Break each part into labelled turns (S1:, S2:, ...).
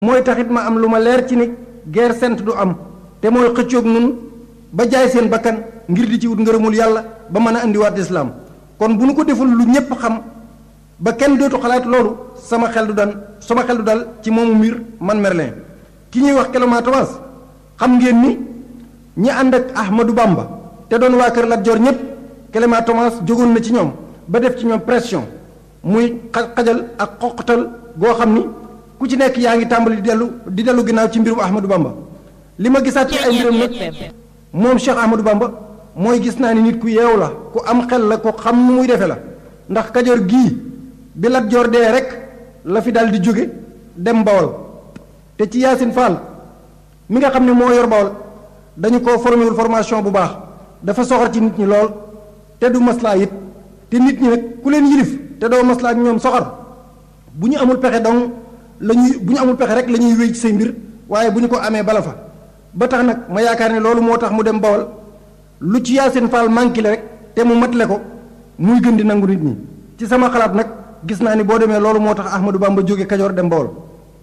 S1: mooy taxit ma am lu ma leer ci ni guerre sainte du am te mooy xëccoog nun ba jaay seen bakkan ngir di ci wut ngërëmul yàlla ba mën a indiwaat islaam kon bu nu ko deful lu ñépp xam ba kenn dootu xalaat loolu sama xel du dan sama xel du dal ci moomu mbir man Merlin ki ñuy wax Clément Thomas xam ngeen ni ñi ànd ak Ahmadou Bamba te doon waa kër Lat Joor ñépp Clément Thomas jógoon na ci ñoom ba def ci ñoom pression muy xajal ak xoqatal goo xam ni ku ci nekk yaa ngi tàmbali di dellu di dellu ginnaaw ci mbirum Ahmadou Bamba li ma gisaat ci ay mbiram nag moom Cheikh Ahmadou Bamba mooy gis naa ni nit ku yeewu la ku am xel la ku xam nu muy defe la ndax Kajoor gii bi Lat Joor dee rek la fi daal di jóge dem Bawol te ci Yaasin Fall mi nga xam ne moo yor Bawol dañu ko formé wul formation bu baax dafa soxor ci nit ñi lool te du maslaa it te nit ñi nag ku leen yilif te doo maslaa ak ñoom soxor bu ñu amul pexe donc la ñuy bu ñu amul pexe rek la ñuy wéy ci say mbir waaye bu ñu ko amee bala fa ba tax nag ma yaakaar ne loolu moo tax mu dem Bawol lu ci Yaasin Fall manqué le rek te mu matle ko muy gën di nangu nit ñi ci sama xalaat nag gis naa ni boo demee loolu moo tax Ahmadou Bamba jóge Kajoor dem Bawol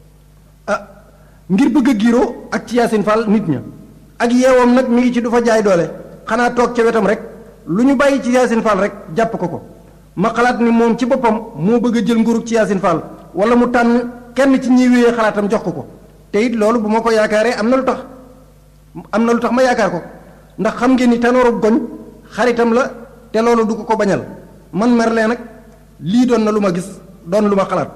S1: ah ngir bëgg a giiroo ak ci Yaasin Fall nit ña ak yeewam nag mi ngi ci du fa jaay doole xanaa toog ca wetam rek lu ñu bàyyi ci Yaasin Fall rek jàpp ko ko ma xalaat ni moom ci boppam moo bëgg a jël nguurug ci Yaasin Fall wala mu tànn kenn ci ñiy wéyee xalaatam jox ko ko te it loolu bu ma ko yaakaaree am na lu tax am na lu tax ma yaakaar ko ndax xam ngeen ni tanooru goñ xaritam la te loolu du ko ko bañal man Merlin nag lii doon na lu ma gis doon lu ma xalaat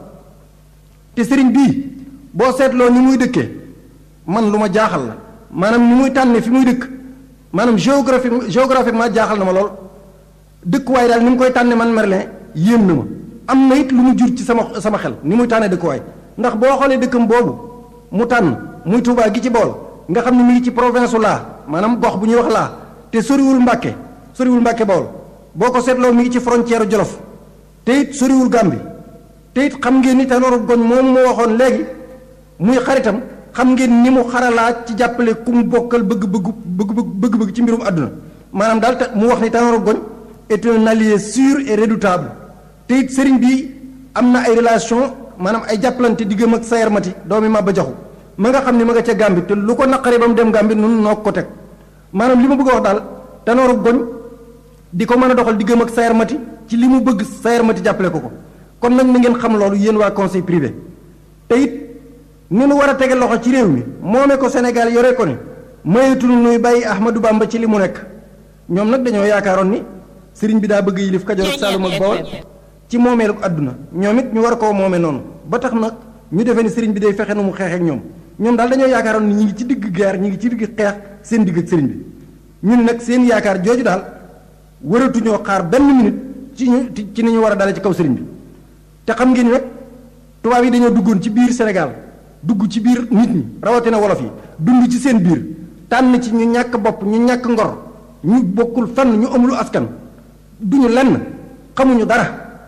S1: te sëriñ bii boo seetloo ni muy dëkkee man lu ma jaaxal la maanaam ni muy tànne fi muy dëkk maanaam géographie géographiquement jaaxal na ma lool dëkkuwaay daal ni mu koy tànne man Merlin yéem na ma am na it lu mu jur ci sama sama xel ni muy tànne dëkkuwaay ndax boo xoolee dëkkam boobu mu tànn muy Touba gi ci bool nga xam ne mi ngi ci province laa maanaam gox bu ñuy wax laa te soriwul Mbàkke soriwul Mbàkke Bawol boo ko seetloo mi ngi ci frontière Jolof te it soriwul Gàmbi te it xam ngeen ni Tanooru Goñ moom moo waxoon léegi muy xaritam xam ngeen ni mu xaralaat ci jàppale ku mu bokkal bëgg-bëgg bëgg-bëgg ci mbirum àdduna maanaam daal te mu wax ni Tanooru Goñ est un allié sûr et redoutable te it sëriñ bi am na ay relation maanaam ay jàppalante diggam ak Sayar Mati doomi Maba Jaxu ma nga xam ne ma nga ca Gàmbi te lu ko naqaree ba mu dem Gàmbi nun noo ko teg maanaam li ma bëgg a wax daal Tanooru Goñ di ko mën a doxal diggam ak Sayar Mati ci li mu bëgg Sayar Mati jàppale ko ko kon nag na ngeen xam loolu yéen waa conseil privé te it ni nu war a tege loxo ci réew mi moome ko Sénégal yore ko ne mayetul nuy bàyyi Ahmadou Bamba ci li mu nekk ñoom nag dañoo yaakaaroon ni sëriñ bi daa bëgg yilif Kajoor ak Saalum ak Bawol ci moomeelu àdduna ñoom it ñu war koo moome noonu ba tax nag ñu defee ni sëriñ bi day fexe nu mu xeex ak ñoom ñoom daal dañoo yaakaaroon ni ñi ngi ci digg guerre ñi ngi ci digg xeex seen digg ak sëriñ bi ñun nag seen yaakaar jooju daal waratuñoo xaar benn minute ci ñu ci ni ñu war a dale ci kaw sëriñ bi te xam ngeen ni nag tubaab yi dañoo duggoon ci biir Sénégal dugg ci biir nit ñi rawatina wolof yi dund ci seen biir tànn ci ñu ñàkk bopp ñu ñàkk ngor ñu bokkul fenn ñu amulu askan duñu lenn xamuñu dara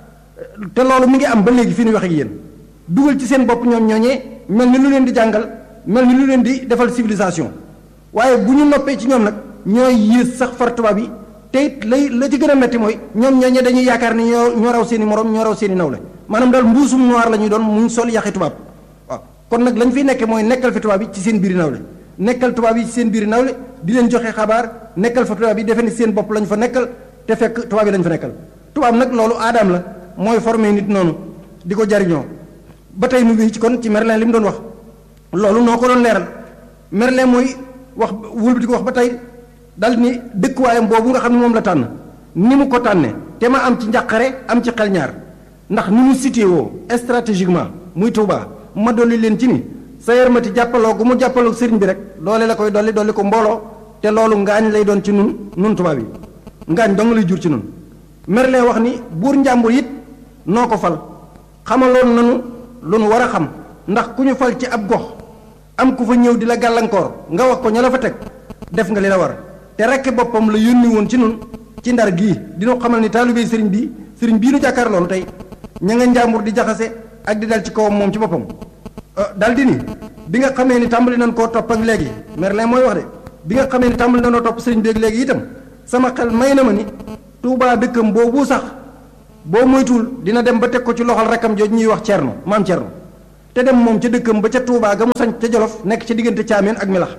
S1: te loolu mi ngi am ba léegi fi ñu wax ak yéen dugal ci seen bopp ñoom ñooñee mel ni lu leen di jàngal mel ni lu leen di defal civilisation waaye bu ñu noppee ci ñoom nag ñooy yées sax far tubaab yi te it lay la ci gën a metti mooy ñoom ñooñee dañuy yaakaar ni ñoo ñoo raw seen i morom ñoo raw seen i nawle maanaam daal mbuusum noir la ñuy doon muñ sol yaxi tubaab waaw kon nag lañ fiy nekkee mooy nekkal fi tubaab yi ci seen biiri nawle nekkal tubaab yi ci seen biiri nawle di leen joxe xabaar nekkal fa tubaab yi defe ni seen bopp lañ fa nekkal te fekk tubaab yi lañ fa nekkal tubaab nag loolu aadaam la mooy formé nit noonu di ko jariñoo ba tey mu ngi ci kon ci Merlin li mu doon wax loolu noo ko doon leeral Merlin mooy wax wul di ko wax ba tey dal ni dëkkuwaayam boobu nga xam ne moom la tànn ni mu ko tànnee te ma am ci njàqare am ci xel ñaar ndax ni mu situé woo stratégiquement muy Touba ma dolli leen ci ni Sayar Mati jàppaloo gu mu jàppaloo sëriñ bi rek doole la koy dolli dolli ko mbooloo te loolu ngaañ lay doon ci nun nun tubaab yi ngaañ dong lay jur ci nun Merlin wax ni buur njàmbur it noo ko fal xamaloon nanu lu nu war a xam ndax ku ñu fal ci ab gox am ku fa ñëw di la gàllankoor nga wax ko ña la fa teg def nga li la war te rekk boppam la yónni woon ci nun ci ndar gii dina xamal ni taalibey sëriñ bii sëriñ bii nu jàkkaar loolu tey ña nga njàmbur di jaxase ak di dal ci kawam moom ci boppam dal di ni bi nga xamee ni tàmbali nañ koo topp ak léegi Merlin mooy wax de bi nga xamee ni tàmbali nañoo topp sëriñ bi ak léegi itam sama xel may na ma ni Tuubaa dëkkam boobu sax boo moytuwul dina dem ba teg ko ci loxol rakkam jooju ñuy wax Cerno maam Cerno te dem moom ca dëkkam ba ca Touba ga mu sañ ca Jolof nekk ca diggante Caameen ak Milax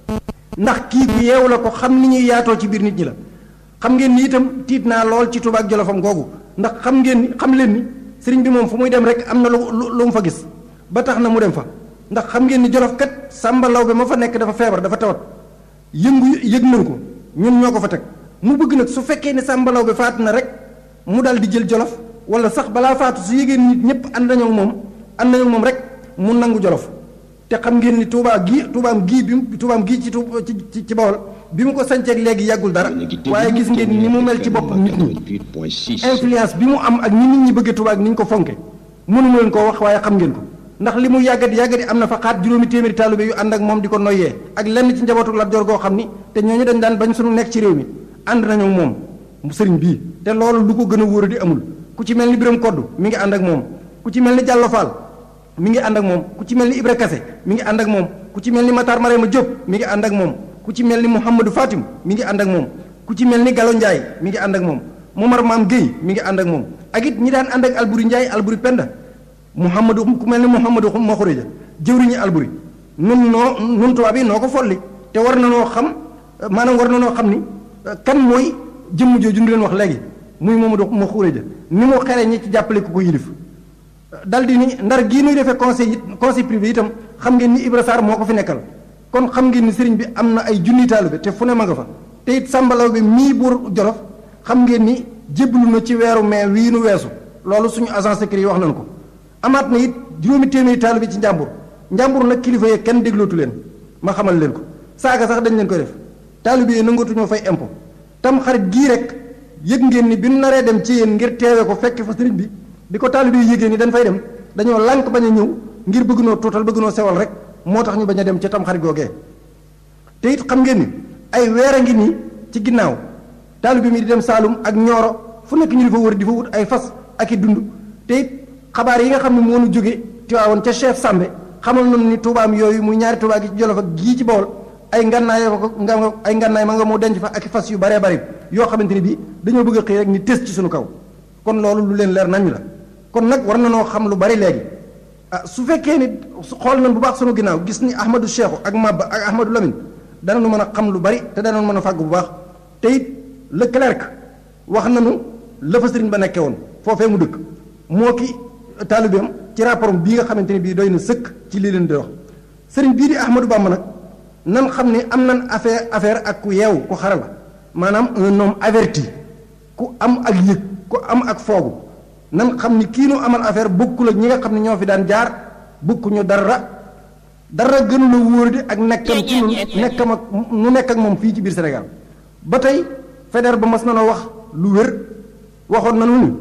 S1: ndax kii ku yeewu la ko xam ni ñuy yaatoo ci biir nit ñi la xam ngeen ni itam tiit naa lool ci Touba ak Jolofam googu ndax xam ngeen ni xam leen ni sëriñ bi moom fu muy dem rek am na lu lu mu fa gis ba tax na mu dem fa ndax xam ngeen ni Jolof kat Sàmba Lawbe ma fa nekk dafa feebar dafa tawat yëngu yëg nañ ko ñun ñoo ko fa teg mu bëgg nag su fekkee ne Sàmba Lawbe faatu na rek mu dal di jël Jolof wala sax balaa faatu su yégée nit ñëpp ànd nañoo moom ànd nañoo moom rek mu nangu Jolof te xam ngeen ni Touba gii Toubaam gii bi mu Toubaam gii ci ci ci Bawol bi mu ko sañceeg léegi yàggul dara waaye gis ngeen ni mu mel ci bopp nit ñi influence bi mu am ak ñi nit ñi bëggee Touba ak ni ñu ko fonke mënuma leen koo wax waaye xam ngeen ko ndax li mu yàggati yàggati am na fa xaat juróomi téeméeri taalibe yu ànd ak moom di ko noyyee ak lenn ci njabootu Lat Joor goo xam ni te ñooñu dañ daan bañ suñu nekk ci réew mi ànd nañu moom sëriñ bii te loolu lu ko gën a wóor di amul ku ci mel ni Biram Kodd mi ngi ànd ak moom ku ci mel ni Jàllo Fall mi ngi ànd ak moom ku ci mel ni Ibra Kase mi ngi ànd ak moom ku ci mel ni Matar Marema Diop mi ngi ànd ak moom ku ci mel ni Mouhamadou Fatim mi ngi ànd ak moom ku ci mel ni Gallo Ndiaye mi ngi ànd ak moom Momar Maam Guèye mi ngi ànd ak moom ak it ñi daan ànd ak Alburi Ndiaye Alburi Penda Mouhamadou ku mel ni Mouhamadou Maxureja jëwriñu Alburi nun noo nun tubaab yi noo ko folli te war na noo xam maanaam war na noo xam ni kan mooy jëmm jooju ñu leen wax léegi muy Mamadou Maxureja ni mu xere ñi ci jàppale ku ko yilif dal di ni ndar gii nuy defee conseil it conseil privé itam xam ngeen ni Ibra Sarr moo ko fi nekkal kon xam ngeen ni sëriñ bi am na ay junni taalibe te fu ne ma nga fa te it sàmbalaw bi mii buur Jolof xam ngeen ni jébbalu na ci weeru mai wii nu weesu loolu suñu agence secret yi wax nañu ko amaat na it juróomi téeméeri taalibe ci njàmbur njàmbur nag kilifa yee kenn déglootu leen ma xamal leen ko saaga sax dañ leen koy def taalibe yi nangatuñoo fay impôt tam xarit gii rek yëg ngeen ni bi nu naree dem ci yéen ngir teewe ko fekk fa sëriñ bi bi ko taalibe yi yëgee ni dañ fay dem dañoo lànk bañ a ñëw ngir bëgg noo tuutal bëgg noo sewal rek moo tax ñu bañ a dem ca tam xarit googee te it xam ngeen ni ay weer a ngi nii ci ginnaaw taalibe mi di dem Saalum ak Ñooro fu nekk ñu di fa wër di fa wut ay fas ak i dund te it xabaar yi nga xam ne moo nu jóge Tiwaawoon ca chef Sambe xamal nañu ni tuubaam yooyu muy ñaari tuubaa gi ci Jolof ak gii ci Bawol ay ngannaay ko nga ay ngannaay ma nga moo denc fa ak i fas yu baree bari yoo xamante ni bii dañoo bëgg a xëy rek ni tës ci suñu kaw kon loolu lu leen leer nañ la kon nag war na noo xam lu bari léegi ah su fekkee ni xool nañ bu baax sunu ginnaaw gis ni Ahmadou Cheikhou ak Mabba ak Ahmadou Lamine danañu mën a xam lu bari te danañu mën a fàgg bu baax te it le clerc wax nañu la fa sëriñ ba nekkee woon foofee mu dëkk moo ki taalibeem ci rapport bii nga xamante ni bii doy na sëkk ci lii leen di wax sëriñ bii di Ahmadou Bamba nag nan xam ni am nan affaire affaire ak ku yeewu ku xara la maanaam un homme averti ku am ak yëg ku am ak foogu nan xam ni kii nu amal affaire bokkul ak ñi nga xam ne ñoo fi daan jaar bokkuñu dara dara gënu la wóor di ak nekkam ci nun nekkam ak nu nekk ak moom fii ci biir Sénégal ba tey Faidherbe ba mas na noo wax lu wér waxoon na nu ni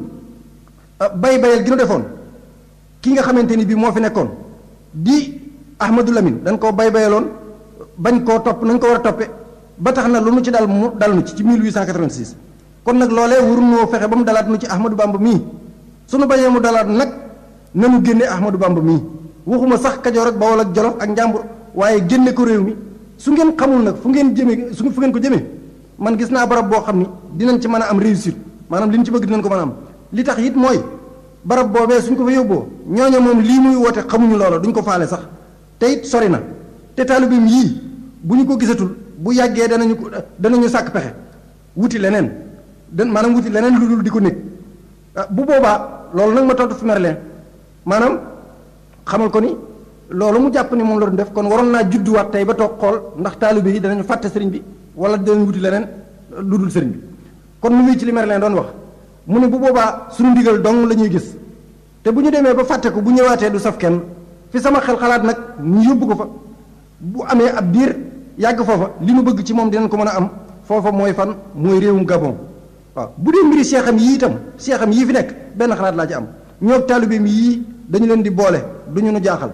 S1: bay bayal gi nu defoon ki nga xamante ni bii moo fi nekkoon di Ahmadou Lamine dañ koo bay bayaloon bañ koo topp nañ ko war a toppe ba tax na lu nu ci dal mu dal nu ci ci 1886 kon nag loolee waruñoo fexe ba mu dalaat nu ci Ahmadou Bamba mii sunu bañee mu dalaat nag nanu génne Ahmadou Bamba mii waxuma sax Kajoor ak Bawol ak Jolof ak Njàmbur waaye génne ko réew mi su ngeen xamul nag fu ngeen jëmee su fu ngeen ko jëmee man gis naa barab boo xam ni dinañ ci mën a am réussite maanaam li ñu ci bëgg dinañ ko mën a am li tax it mooy barab boobee suñ ko fa yóbboo ñooñu moom lii muy woote xamuñu loola duñ ko faale sax te it sori na te taalibeem yii bu ñu ko gisatul bu yàggee danañu ko danañu sàkk pexe wuti leneen dan maanaam wuti leneen lu dul di ko nekk bu boobaa loolu nag ma tontu fi Merlin maanaam xamal ko ni loolu mu jàpp ni moom la doon def kon waroon naa judduwaat tey ba toog xool ndax taalibe yi danañu fàtte sëriñ bi wala danañ wuti leneen lu dul sëriñ bi kon mu ngi ci li Merlin doon wax mu ne bu boobaa suñu ndigal dong la ñuy gis te bu ñu demee ba fàtte ko bu ñëwaatee du saf kenn fi sama xel xalaat nag ñu yóbbu ko fa bu amee ab diir yàgg foofa li nu bëgg ci moom dinañ ko mën a am foofa mooy fan mooy réewum Gabon waaw bu dee mbiri seexam yii itam seexam yii fi nekk benn xalaat laa ci am ñoo taalibeem yii dañu leen di boole du ñu nu jaaxal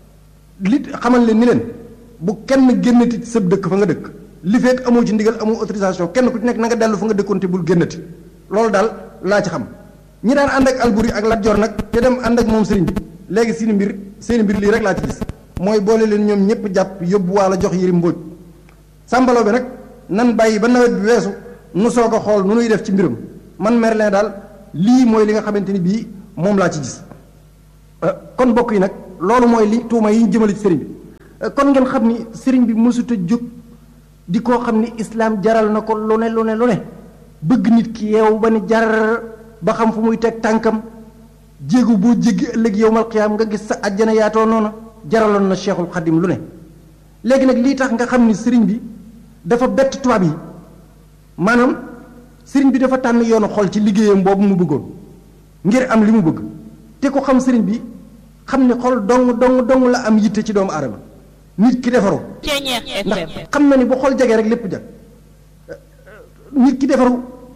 S1: li xamal leen ni leen bu kenn génnati sëb dëkk fa nga dëkk li fekk amoo ci ndigal amoo autorisation kenn ku ci nekk na nga dellu fa nga dëkkoon te bul génnati loolu daal laa ci xam ñi daan ànd ak Alburi ak Lat Joor nag te dem ànd ak moom sëriñ bi léegi seeni mbir seeni mbir lii rek laa ci gis mooy boole leen ñoom ñëpp jàpp yóbbu waa la jox yëri mbóoj sàmbaloo bi nag nan bàyyi ba nawet bi weesu nu soog a xool nu nuy def ci mbiram man Merlin daal lii mooy li nga xamante ni bii moom laa ci gis kon bokk yi nag loolu mooy li tuuma yi ñu jëmale ci sëriñ bi kon ngeen xam ni sëriñ bi mësut a jóg di koo xam ni islaam jaral na ko lu ne lu ne lu ne bëgg nit ki yeewu ba ni jar ba xam fu muy teg tànkam jéegu boo jéggi ëllëg yowmal qiyaam nga gis sa àjjana yaatoo noonu jaraloon na cheikhul xadim lu ne léegi nag lii tax nga xam ni sëriñ bi dafa bett tubaab yi maanaam sëriñ bi dafa tànn yoonu xol ci liggéeyam boobu mu bëggoon ngir am li mu bëgg te ko xam sëriñ bi xam ni xol dong dong dong la am yitte ci doomu aadama nit ki defaru ndax xam na ni bu xol jegee rek lépp jag nit ki defaru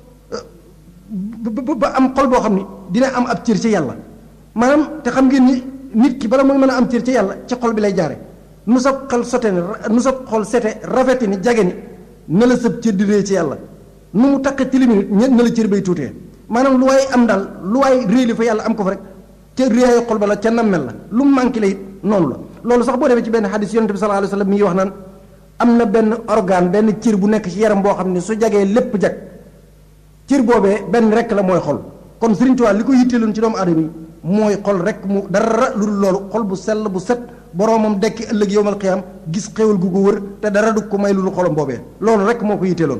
S1: ba am xol boo xam ni dina am ab cër ci yàlla maanaam te xam ngeen ni nit ki bala muy mën a am cër ci yàlla ci xol bi lay jaare nu sa xol sote ni nu sa xol sete rafeti ni jage ni na la sëb cër di rée ci yàlla nu mu takk tilimi nit na la cër bay tuutee maanaam lu waay am daal lu waay réeli fa yàlla am ko fa rek ca réyaayu xol ba la ca nammel la lu mu manqué la it noonu la loolu sax boo demee ci benn xadis yonente bi sallallahu alayhi wa sallam mi ngi wax naan am na benn organe benn cër bu nekk ci yaram boo xam ne su jagee lépp jag cër boobee benn rek la mooy xol kon Sëriñ Tuubaa li ko yitteeloon ci doomu aadama yi mooy xol rek mu dara lu dul loolu xol bu sell bu set boroomam dekki ëllëg yowmal qiyaam gis xéwal gu ko wër te dara du ko may lu dul xolam boobee loolu rek moo ko yitteeloon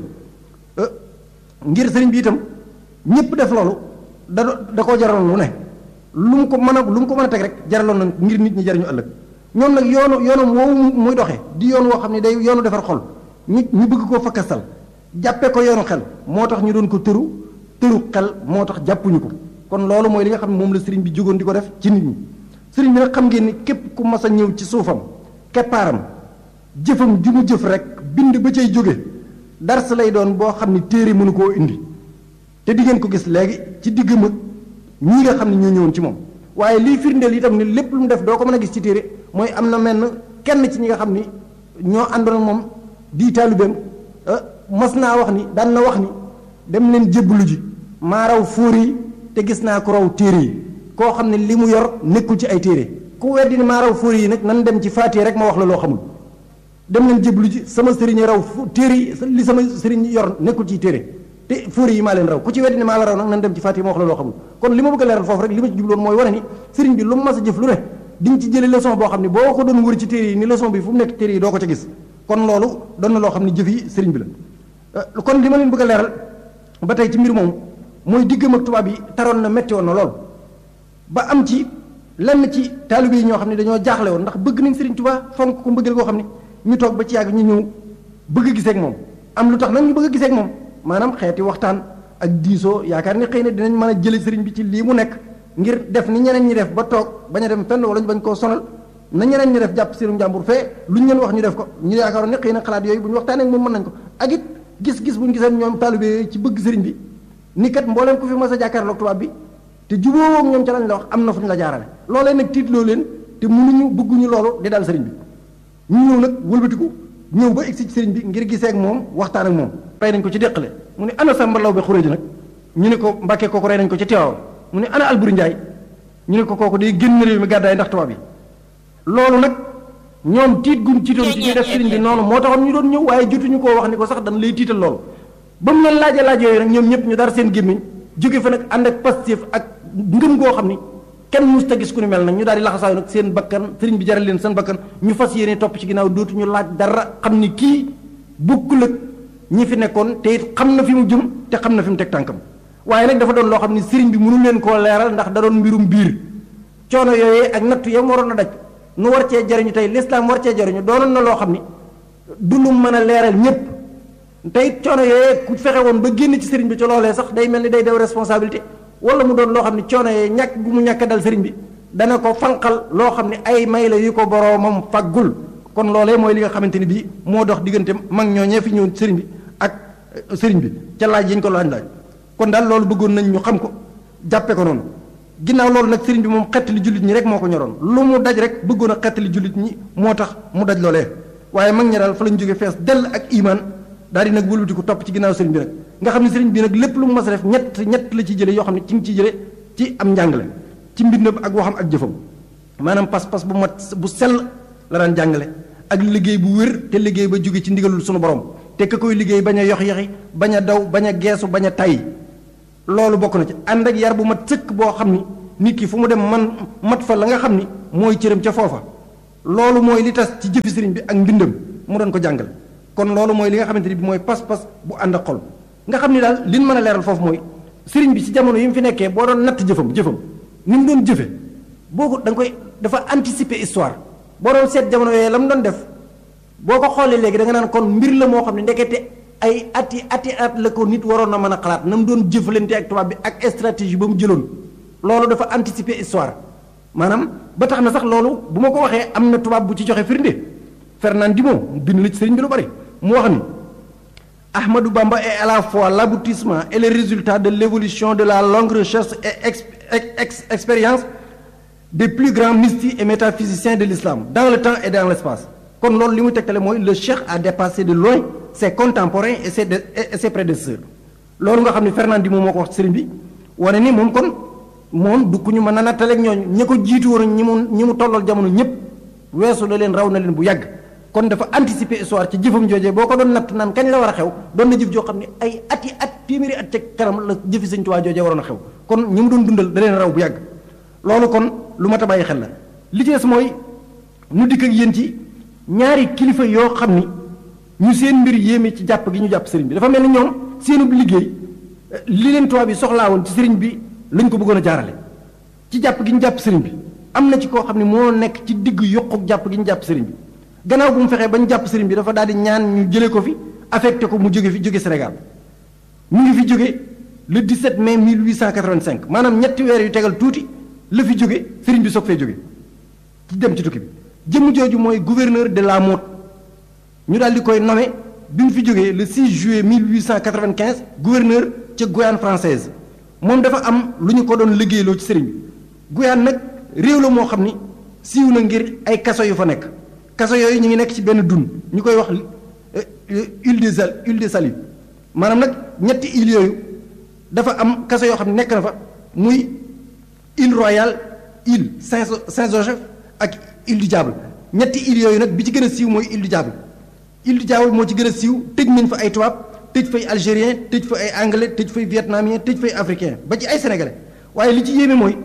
S1: ngir sëriñ bi itam ñëpp def loolu da da koo jaraloon lu ne lu mu ko mën a lu mu ko mën a teg rek jaraloon na ngir nit ñi jariñu ëllëg ñoom nag yoonu yoonu woowu muy doxee di yoon woo xam ne day yoonu defar xol ñu ñu bëgg koo fakkastal jàppee ko yoonu xel moo tax ñu doon ko tëru tëru xel moo tax jàppuñu ko kon loolu mooy li nga xam ne moom la sëriñ bi jógoon di ko def ci nit ñi sëriñ bi nag xam ngeen ni képp ku mas a ñëw ci suufam keppaaram jëfam ju mu jëf rek bind ba cay jóge dars lay doon boo xam ni téere mënu koo indi te di ngeen ko gis léegi ci digg mag ñii nga xam ne ñoo ñëwoon ci moom waaye liy firndeel itam ni lépp lu mu def doo ko mën a gis ci téere mooy am na menn kenn ci ñi nga xam ni ñoo àndoon moom di taalibeem mas naa wax ni daan na wax ni dem leen jébbalu ji maa raw fóore yi te gis naa ko raw téere yi koo xam ne li mu yor nekkul ci ay téere ku weddi ni maa raw fóore yi nag nan dem ci faatiye rek ma wax la loo xamul dem leen jébbalu ji sama sëriñ raw téere yi li sama sëriñ yor nekkul ci téere te fóore yi maa leen raw ku ci weddi ni maa la raw nag nan dem ci faatiye ma wax la loo xamul kon li ma bëgg a leeral foofu rek li ma ci jubloon mooy wane ni sëriñ bi lu mu mas a jëf lu ne di nga ci jële leçon boo xam ne boo ko doon wër ci téere yi ni leçon bi fu mu nekk téere yi doo ko ca gis kon loolu doon na loo xam ne jëf yi sëriñ bi la kon li ma leen bëgg a leeral ba tey ci mbir moom mooy diggam ak tubaab yi taroon na metti woon na lool ba am ci lenn ci taalibe yi ñoo xam ne dañoo jaaxle woon ndax bëgg nañ sëriñ Tuubaa fonk ko mbëggeel koo xam ne ñu toog ba ci yàgg ñu ñëw bëgg a gisee ak moom am lu tax nag ñu bëgg a gisee ak moom maanaam xeeti waxtaan ak diisoo yaakaar ni xëy na dinañ mën a jële sëriñ bi ci lii mu nekk ngir def ni ñeneen ñi def ba toog bañ a dem fenn wala ñu bañ koo sonal na ñeneen ñi def jàpp seenum jàmbur fee lu ñu leen wax ñu def ko ñu yaakaaroon ne xëy na xalaat yooyu bu ñu waxtaanee ak moom mën nañ ko ak it gis-gis bu ñu giseen ñoom taalibe yooyu ci bëgg sëriñ bi ni kat mbooleem ku fi mas a jàkkaarloog tubaab bi te jubóowoo ak ñoom ca lañ la wax am na fu ñu la jaarale loolee nag tiitloo leen te mënuñu bëgguñu loolu di daal sëriñ bi ñu ñëw nag wëlbatiku ñëw ba egsi ci sëriñ bi ngir gisee ak moom waxtaan ak moom rey nañ ko ci déqale mu ne ana sa mbalaw bi xuréji nag ñu ne ko mbàkkee kooku rey nañ ko ci teewaaw mu ne ana alburi njaay ñu ne ko kooku day génn réew mi gàddaay ndax tubaab yi loolu nag ñoom tiit gum tiitoon ci ñuy def sëriñ bi noonu moo taxoon ñu doon ñëw waaye jotuñu koo wax ni ko sax dañ lay tiital loolu ba mu leen laajee laaj yooyu nag ñoom ñëpp ñu dara seen gémmiñ jóge fa nag ànd ak pastif ak ngëm goo xam ni kenn mus ta gis ku ni mel nag ñu daal di laxasaayu nag seen bakkan sëriñ bi jaral leen seen bakkan ñu fas yéene topp ci ginnaaw dootuñu laaj dara xam ni kii bokkul ak ñi fi nekkoon te it xam na fi mu jëm te xam na fi mu teg tànkam waaye nag dafa doon loo xam ni sëriñ bi mënu leen koo leeral ndax da doon mbirum biir coono yooyee ak nattu yam waroon a daj nu war cee jariñu tey lislaam war cee jariñu doonoon na loo xam ni du lu mën a leeral ñépp tey coono yooyee ku fexe woon ba génn ci sëriñ bi ci loolee sax day mel ni day dew responsabilité wala mu doon loo xam ne coono yooyee ñàkk gu mu ñàkk dal sëriñ bi dana ko fanqal loo xam ne ay may la yu ko boroomam faggul kon loolee mooy li nga xamante ni bii moo dox diggante mag ñoo ñee fi ñëw sëriñ bi ak sëriñ bi ca laaj yi ñu ko laaj laaj kon daal loolu bëggoon nañ ñu xam ko jàppe ko noonu ginnaaw loolu nag sëriñ bi moom xettali jullit ñi rek moo ko ñoroon lu mu daj rek bëggoon a xettali jullit ñi moo tax mu daj loolee waaye mag ñi daal fa lañ jóge fees dell ak iman daal di nag wëlbati ko topp ci ginnaaw sëriñ bi nag nga xam ne sëriñ bi nag lépp lu mu mas a def ñett ñett la ci jële yoo xam ne ci ngi ciy jële ci am njàngale ci mbindam ak waxam ak jëfam maanaam pas-pas bu mat bu sell la daan jàngale ak liggéey bu wér te liggéey ba jóge ci ndigalul sunu borom te ka koy liggéey bañ a yox yoxi bañ a daw bañ a geesu bañ a tay loolu bokk na ci ànd ak yar bu mat sëkk boo xam ni nit ki fu mu dem man mat fa la nga xam ni mooy cëram ca foofa loolu mooy li tas ci jëfi sëriñ bi ak mbindam mu doon ko jàngal kon loolu mooy li nga xamante ni bi mooy pas-pas bu ànd ak xol nga xam ni daal liñ mën a leeral foofu mooy sëriñ bi ci jamono yi mu fi nekkee boo doon natt jëfam jëfam ni mu doon jëfe boo ko da nga koy dafa anticiper histoire boo doon seet jamono yooyu la mu doon def boo ko xoolee léegi da nga naan kon mbir la moo xam ne ndekete ay ati ati at la ko nit waroon na mën a xalaat na mu doon jëfalante ak tubaab bi ak stratégie ba mu jëloon loolu dafa anticiper histoire maanaam ba tax na sax loolu bu ma ko waxee am na tubaab bu ci joxe firnde Fernandino bind na ci sëriñ bi lu bari mu wax ni Ahmadou Bamba est à la fois l'aboutissement et le résultat de l'évolution de la longue recherche et ex, ex, expérience des plus grands mystiques et métaphysiciens de l'islam dans le temps et dans l'espace kon loolu li muy tegtale mooy le cheikh a dépassé de loin ses contemporains et ses et ses prédécesseurs loolu nga xam ne Fernandino moo ko wax sëriñ bi wane ni moom kon moom du ku ñu mën a nattaleeg ñooñu ñi ko jiitu woon ñi mu ñi mu tollal jamono ñëpp weesu la leen raw na leen bu yàgg kon dafa anticiper histoire ci jëfam joojee boo ko doon natt naan kañ la war a xew doon na jëf joo xam ne ay ati at téeméeri at ca kanam la jëfi Sëñ Tuubaa joojee waroon a xew kon ñi mu doon dundal da leen raw bu yàgg loolu kon lu mat a bàyyi xel la li ci des mooy nu dikk ak yéen ci ñaari kilifa yoo xam ni ñu seen mbir yéeme ci jàpp gi ñu jàpp sëriñ bi dafa mel ni ñoom seenub liggéey li leen tubaab bi soxlaa woon ci sëriñ bi lañ ko bëggoon a jaarale ci jàpp gi ñu jàpp sëriñ bi am na ci koo xam ne moo nekk ci digg yokku jàpp gi ñu jàpp sëriñ bi gannaaw bu mu fexee ba ñu jàpp sëriñ bi dafa daal di ñaan ñu jëlee ko fi affecté ko mu jóge fi jóge Sénégal mu ngi fi jóge le 17 mai 1885 maanaam ñetti weer yu tegal tuuti la fi jóge sëriñ bi soog fee jóge ci dem ci tukki bi jëmm jooju mooy gouverneur de la Motte ñu daal di koy nommé bi mu fi jógee le 6 juillet 1895 gouverneur ca Guyane française moom dafa am lu ñu ko doon liggéeyloo ci sëriñ bi Guyane nag réew la moo xam ni siiw na ngir ay kaso yu fa nekk kaso yooyu ñu ngi nekk ci benn dun ñu koy wax île de sal île de Salut maanaam nag ñetti île yooyu dafa am kaso yoo xam ne nekk na fa muy île Royale île Saint Saint-Joseph ak île du Diable ñetti île yooyu nag bi ci gën a siiw mooy île du Diable île du Diable moo ci gën a siiw tëj nañ fa ay tubaab tëj fay algérien tëj fa ay anglais tëj fay vietnamien tëj fay africain ba ci ay sénégalais waaye li ci yéeme mooy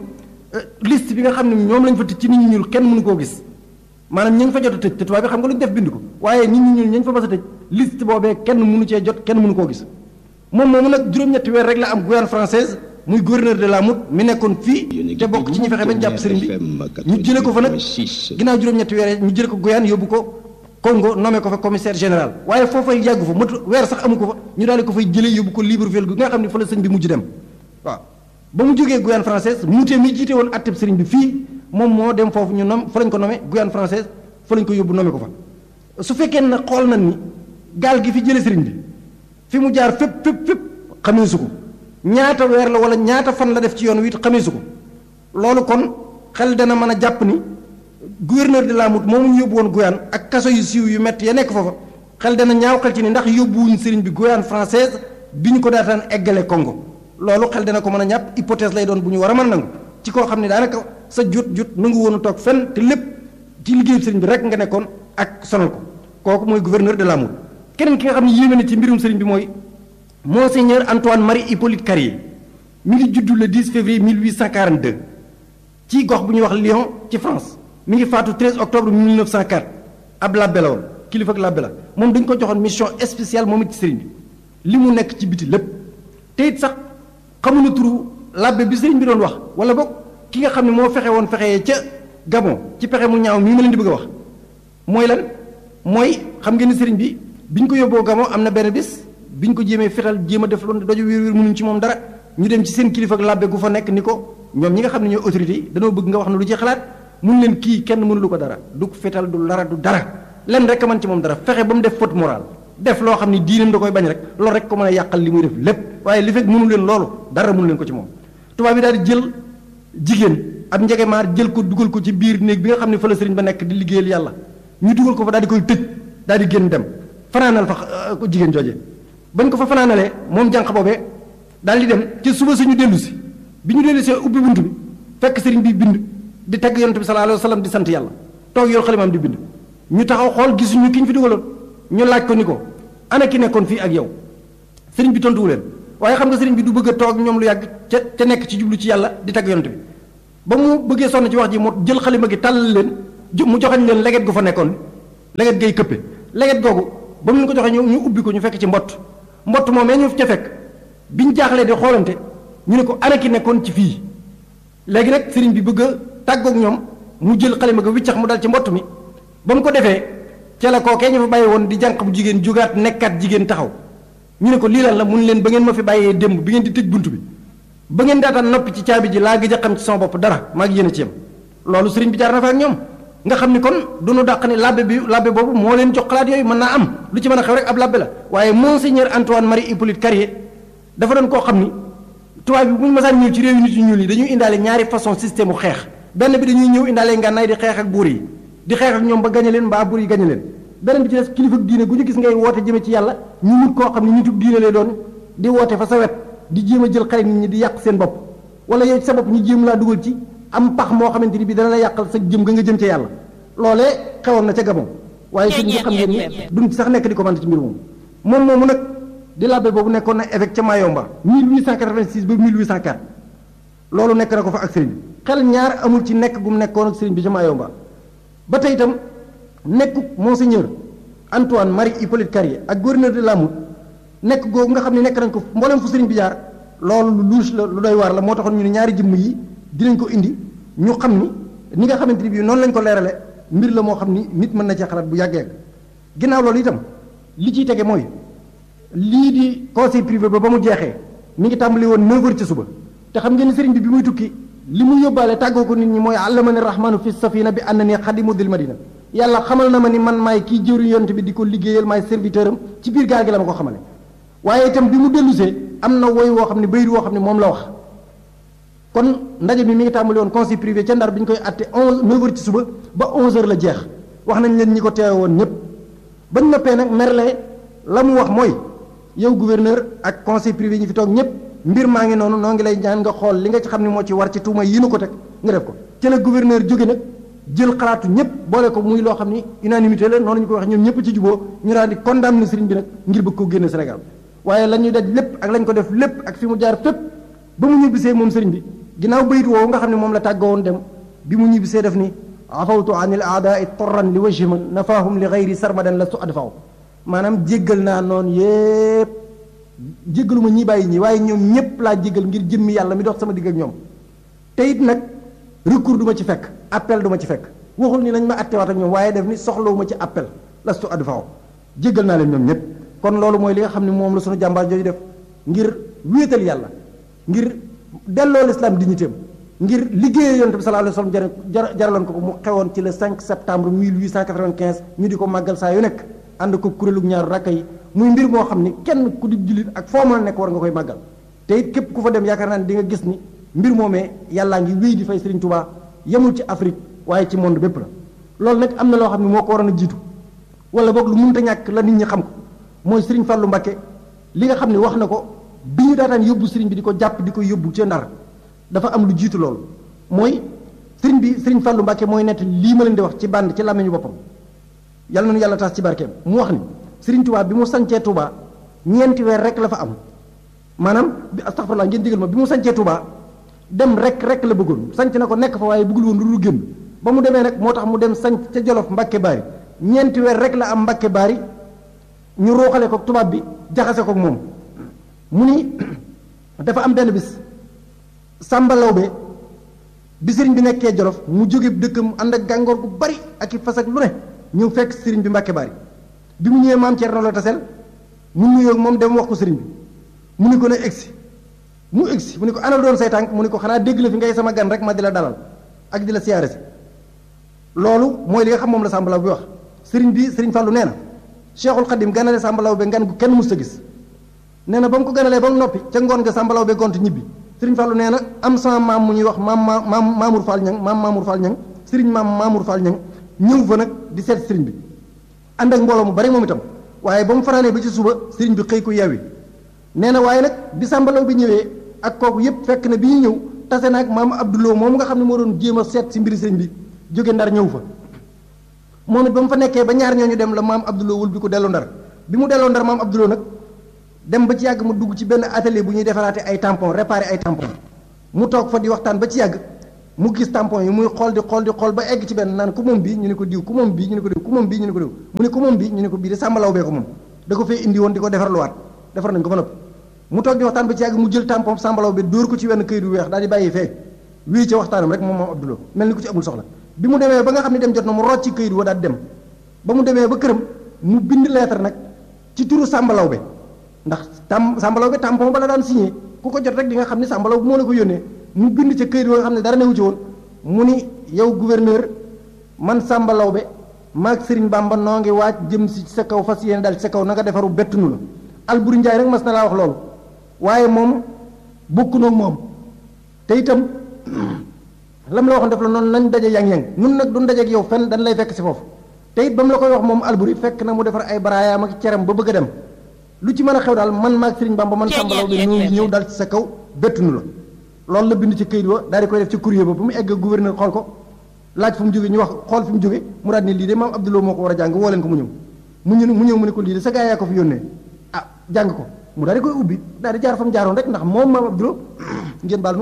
S1: liste bi nga xam ne ñoom lañ fa tëj ci nit ñi ñuul kenn mënu koo gis maanaam ñi ngi fa jot a tëj te tubaab bi xam nga lu ñu def bind ko waaye nit ñi ñuul ñi fa mas a tëj liste boobee kenn mënu cee jot kenn mënu koo gis moom moomu nag juróom-ñetti weer rek la am Guyane française muy gouverneur de la Motte mi nekkoon fii te bokk ci ñi fexe bañ jàpp sëriñ bi ñu jële ko fa nag ginnaaw juróom-ñetti weer ñu jële ko Guyane yóbbu ko Congo nommé ko fa commissaire général waaye foofay yàggu fa matu weer sax amu ko fa ñu daal di ko fay jëlee yóbbu ko Libreville gi nga xam ne fa la sëñ bi mujj dem waaw ba mu jógee Guyane française muutee mi jiite woon atteb sëriñ bi fii moom moo dem foofu ñu nom fa lañ ko nommé Guyane française fa lañ ko yóbbu nommé ko fa su fekkee na xool nañ ni gaal gi fi jële sëriñ bi fi mu jaar fépp fépp fépp xamee su ko ñaata weer la wala ñaata fan la def ci yoon wi it xamee su ko loolu kon xel dana mën a jàpp ni gouverneur de la Motte moomu ñu yóbbu woon Guyane ak kaso yu siiw yu métti ya nekk foofa xel dana ñaaw xel ci ni ndax yóbbuwuñ sëriñ bi Guyane française bi ñu ko daataan eggale Congo loolu xel dana ko mën a ñàpp hypothèse lay doon bu ñu war a mën nangu ci koo xam ne daanaka sa jot jot nangu woon a toog fenn te lépp ci liggéeyu sëriñ bi rek nga nekkoon ak sonal ko kooku mooy gouverneur de la Motte keneen ki nga xam ne yéeme na ci mbirum sëriñ bi mooy monseigneur Antoine Marie Hippolyte Carrier mi ngi juddu le 10 février 1842 ci gox bu ñuy wax Lyon ci France mi ngi faatu 13 octobre 1904 ab labbe la woon kilifa ak labbe la moom dañu ko joxoon mission spéciale moom it ci sëriñ bi li mu nekk ci biti lépp te it sax xamuñu turu labbe bi sëriñ bi doon wax wala boog ki nga xam ne moo fexe woon fexe ca Gabon ci pexe mu ñaaw mii ma leen di bëgg a wax mooy lan mooy xam ngeen ni sëriñ bi bi ñu ko yóbboo Gabon am na benn bis bi ñu ko jéemee fetal jéem a def loolu doju wér wér mënuñ ci moom dara ñu dem ci seen kilifa ak labbe gu fa nekk ni ko ñoom ñi nga xam ne ñooy autorité yi dañoo bëgg nga wax ne lu ci xalaat mun leen kii kenn mënulu ko dara du fetal du lara du dara len rek a mën ci moom dara fexe ba mu def faute morale def loo xam ne diinam da koy bañ rek loolu rek ko mën a yàqal li muy def lépp waaye li fekk mënu leen loolu dara mënu leen ko ci moom tubaab bi daal di jël jigéen ab njegemaar jël ko dugal ko ci biir néeg bi nga xam ne fa la sëriñ ba nekk di liggéeyal yàlla ñu dugal ko fa daal di koy tëj daal di génn dem fanaanal fa ko jigéen jooje bañ ko fa fanaanalee moom jànq boobee daal di dem ci suba suñu dellu si bi ñu dellu si ubbi bunt bi fekk sëriñ bi bind di tagg yonent bi sallallahu alayhi wa sallam di sant yàlla toog yor xalimaam di bind ñu taxaw xool gisuñu ki ñu fi dugaloon ñu laaj ko ni ko ana ki nekkoon fii ak yow sëriñ bi tontuwu leen waaye xam nga sëriñ bi du bëgg a toog ñoom lu yàgg ca ca nekk ci jublu ci yàlla di tagg yonent bi ba mu bëggee sonn ci wax ji mu jël xalima gi tàllal leen mu joxañ leen leget gu fa nekkoon leget gay këppe leget googu ba mu leen ko joxe ñu ñu ubbi ko ñu fekk ci mbott mbott moom ñu ca fekk biñ jaaxlee di xoolante ñu ne ko ana ki nekkoon ci fii léegi nag sëriñ bi bëgg a tàggoog ñoom mu jël xalima ga wiccax mu dal ci mbott mi ba mu ko defee ca la kookee ñu fa bàyyi woon di jànq bu jigéen jugaat nekkaat jigéen taxaw ñu ne ko lii lan la mun leen ba ngeen ma fi bàyyee démb bi ngeen di tëj bunt bi ba ngeen daataan noppi ci caabi ji laa gëj a xam ci sama bopp dara maa ngi yéen a ci yem loolu sëriñ bi jaar na fa ak ñoom nga xam ni kon du nu dàq ni labbe bi labbe boobu moo leen jox xalaat yooyu mën naa am lu ci mën a xew rek ab labbe la waaye monseigneur Antoine Marie Hippolyte Carrier dafa doon koo xam ni tubaab bi bu ñu masaan ñëw ci réew nit yu ñuul yi dañuy indaale ñaari façon système u xeex benn bi dañuy ñëw indaale ngànnaay di xeex ak buur yi di xeex ak ñoom ba gañe leen mbaa buur yi gañe leen beneen bi ci des kilifa diine gu ñu gis ngay woote jëme ci yàlla ñu wut koo xam ne ñu tub diine lay doon di woote fa sa wet di jéem a jël xale nit ñi di yàq seen bopp wala yow ci sa bopp ñu jéem laa dugal ci am pax moo xamante ni bi dana la yàqal sa jëm nga nga jëm ca yàlla loolee xewoon na ca Gabon waaye suñu nga xam ngeen ni duñ ci sax nekk di commenté ci mbir moomu moom moomu nag di labbe boobu nekkoon na évêque ca Mayomba 1886 ba 1804 loolu nekk na ko fa ak sëriñ bi xel ñaar amul ci nekk gu mu nekkoon ak sëriñ bi ca Mayomba ba tey itam nekku monseigneur Antoine Marie Hippolyte Carrier ak gouverneur de Lamout nekk googu nga xam ne nekk nañ ko mboolem fu sëriñ bi jaar loolu lu louche la lu doy waar la moo taxoon ñu ne ñaari jëmm yi dinañ ko indi ñu xam ni ni nga xamante ni bii noonu lañ ko leerale mbir la moo xam ni nit mën na cee xalaat bu yàggee ginnaaw loolu itam li ciy tege mooy lii di conseil privé ba ba mu jeexee mi ngi tàmbali woon 9 heures ci suba te xam ngeen ni sëriñ bi bi muy tukki li mu yóbbaale tàggoo ko nit ñi mooy allamani rahmanu fi safina bi ànd ni xadimu dil madina yàlla xamal na ma ni man maay kii jëwriñ yonte bi di ko liggéeyal maay serviteur am ci biir gaal gi la ma ko xamale waaye itam bi mu dellusee am na woy woo xam ne bayri woo xam ne moom la wax kon ndaje mi mi ngi tàmbali woon conseil privé ca ndar bi ñu koy atte onze neuf heures ci suba ba onze heures la jeex wax nañ leen ñi ko teewe woon ñépp bañ noppee nag merle la mu wax mooy yow gouverneur ak conseil privé ñi fi toog ñépp mbir maa ngi noonu noo ngi lay ñaan nga xool li nga ci xam ne moo ci war ci tuuma yi nu ko teg nga def ko ci la gouverneur jóge nag jël xalaatu ñépp boole ko muy loo xam ni unanimité la noonu ñu ko wax ñoom ñépp ci juboo ñu daal di condamné sëriñ bi nag ngir bëgg ko génne Sénégal waaye la ñuy daj lépp ak lañ ko def lépp ak fi mu jaar fépp ba mu ñibbisee moom sëriñ bi ginnaaw bayit woowu nga xam ne moom la tàggoo woon dem bi mu ñibbisee def ni afawtu an il aadaai torran li wajhi man nafaahum li gayri sarmadan la su adfaw maanaam jéggal naa noonu yépp jéggalu ma ñi bàyyi ñi waaye ñoom ñépp laa jéggal ngir jëmmi yàlla mi dox sama digg ak ñoom te it nag recours du ma ci fekk appel du ma ci fekk waxul ni nañ ma attewaat ak ñoom waaye def ni soxlawu ma ci appel la su adfaw jéggal naa leen ñoom ñépp kon loolu mooy li nga xam ne moom la sunu jàmbaar jooju def ngir wéetal yàlla ngir delloo l'islam dignitéem ngir liggéeyee yonent bi sallallahu alayhi wasallam jar jaraloon ko ko mu xewoon ci le 5 septembre 1895 ñu di ko màggal saa yu nekk ànd ko kuréelu ñaaru rakka yi muy mbir moo xam ni kenn ku di jullit ak foo mën a nekk war nga koy màggal te it képp ku fa dem yaakaar naa ne di nga gis ni mbir moomee yàllaa ngi wéy di fay Serigne Touba yemul ci Afrique waaye ci monde bépp la loolu nag am na loo xam ne moo ko waroon a jiitu wala boog lu mënta ñàkk la nit ñi xam ko mooy Serigne Fallou Mbacké li nga xam ne wax na ko bi ñu daataan yóbbu Serigne bi di ko jàpp di ko yóbbu ca Ndar dafa am lu jiitu loolu mooy Serigne bi Serigne Fallou Mbacké mooy nett lii ma leen di wax ci bànd ci làmmiñu boppam yàlla nañu yàlla taas ci barkeem mu wax ni Serigne Touba bi mu sancee Touba ñeenti weer rek la fa am maanaam bi astaghfirullah ngeen digal ma bi mu sancee Touba dem rek rek la bëggoon sanc na ko nekk fa waaye bëggul woon lu dul génn ba mu demee nag moo tax mu dem sanc ca Jolof Mbacké Bari ñeenti weer rek la am Mbacké Bari ñu ruuxale ko tubaab bi jaxase ko moom mu ni dafa am benn bis Sàmba Lawbe bi sëriñ bi nekkee Jolof mu jóge dëkkam ànd ak gàngoor gu bari ak i fas ak lu ne ñëw fekk sëriñ bi Mbacké Bari bi mu ñëwee maam Thierno la tasel mu nuyoo moom dem wax ko sëriñ bi mu ni ko ne egsi mu egsi mu ni ko ana doon say tànk mu ni ko xanaa dégg la fi ngay sama gan rek ma di la dalal ak di la siyaare si loolu mooy li nga xam moom la Sàmba Lawbe bi wax sëriñ bi sëriñ Fàllu nee na Cheikhul Khadim ganale Sàmba Lawbe ngan gu kenn mus a gis nee na ba mu ko ganalee ba mu noppi ca ngoon nga Sàmba Lawbe gont ñibbi sëriñ Fàllu nee na am sama maam mu ñuy wax maam maam Mamour Fall ñang maam Mamour Fall ñang sëriñ maam Mamour Fall ñang ñëw fa nag di seet sëriñ bi ànd ak mbooloo mu bari moom itam waaye ba mu fanaanee ba ci suba sëriñ bi xëy ko yeewi nee na waaye nag bi Sàmba Lawbe ñëwee ak kooku yépp fekk na bi ñu ñëw tase naag maam Abdouloo moom nga xam ne moo doon jéem a seet si mbiri sëriñ bi jóge ndar ñëw fa moom it ba mu fa nekkee ba ñaar ñooñu dem la maam Abdouloo wul bi ko delloo ndar bi mu delloo ndar maam Abdouloo nag dem ba ci yàgg mu dugg ci benn atelier bu ñuy defaraate ay tampon réparer ay tampon mu toog fa di waxtaan ba ci yàgg mu gis tampon yi muy xool di xool di xool ba egg ci benn naan ku moom bii ñu ne ko diw ku moom bii ñu ne ko diw ku moom bii ñu ne ko diw mu ne ku moom bii ñu ne ko bii de sàmbalaw bee ko moom da ko fee indi woon di ko defar luwaat defar nañ ko ba noppi mu toog di waxtaan ba ci yàgg mu jël tampon sàmbalaw bi dóor ko ci wenn këyit bu weex daal di bàyyi fee wii ca waxtaanam rek moom moom Abdoulaye mel ni ku ci amul soxla bi mu demee ba nga xam ne dem jot na mu rocc ci këyit wa daal dem ba mu demee ba këram mu bind lettre nag ci turu sàmbalaw be ndax tam sàmbalaw be tampon ba la daan signé ku ko jot rek di nga xam ne sàmbalaw moo la ko yónnee mu bind ca këyit wa nga xam ne dara newu ci woon mu ni yow gouverneur man sàmbalaw be maag Serigne Bamba noo ngi waaj jëm si sa kaw fas yéene daal ci sa kaw na nga defaru bettunu la Alburi Njaay rek mas na laa wax loolu waaye moom bokku noog moom te itam lam la waxoon def la noonu nañ daje yang-yang ñun nag duñ daje ak yow fenn dañ lay fekk si foofu te it ba mu la koy wax moom Alburi fekk na mu defar ay baraayaam ak ceram ba bëgg a dem lu ci mën a xew daal man maag Serigne Bamba man sàmbalaw bi ñu ñëw daal ci sa kaw bettunu la loolu la bind ci këyit wa daal di koy def ci courrier ba bu mu egg gouverneur xool ko laaj fu mu jóge ñu wax xool fi mu jóge mu daal ni lii de maam Abdoulaye moo ko war a jàng woo leen ko mu ñëw mu ñëw mu ñëw mu ne ko lii de sa gaa yaa ko fi yónnee ah jàng ko mu daal di koy ubbi daal di jaar fa mu jaaroon rek ndax moom maam Abdoulaye ngeen baal nu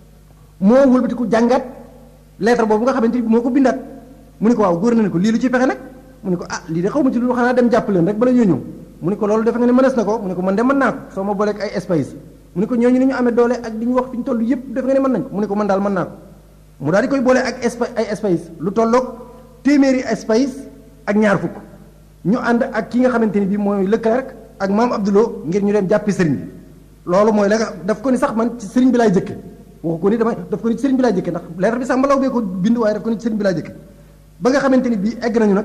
S1: moo wëlbati ko jàngaat lettre boobu nga xamante ni moo ko bindaat mu ne ko waaw gouverneur ne ko lii lu ci pexe nag mu ne ko ah lii de xaw ma ci lu xanaa dem jàpp leen rek bala ñoo ñëw mu ne ko loolu defe nga ne mënees na ko mu ne ko man de mën naa ko soo ma booleeg ay espace mu ne ko ñooñu ni ñu amee doole ak di ñu wax fi ñu toll yëpp def nga ne mën nañ ko mu ne ko man daal mën naa ko mu daal di koy boole ak espa ay espace lu tolloog téeméeri espace ak ñaar fukk ñu ànd ak ki nga xamante ni bii mooy Leclerc ak maam Abdoulou ngir ñu dem jàppi sëriñ bi loolu mooy la nga daf ko ni sax man ci sëriñ bi laay jëkke waxu ko ni damay daf ko ni ci sëriñ bi laay jëkke ndax lettre bi sax mbalaw bee ko bind waaye daf ko ni ci sëriñ bi laay jëkke ba nga xamante ni bii egg nañu nag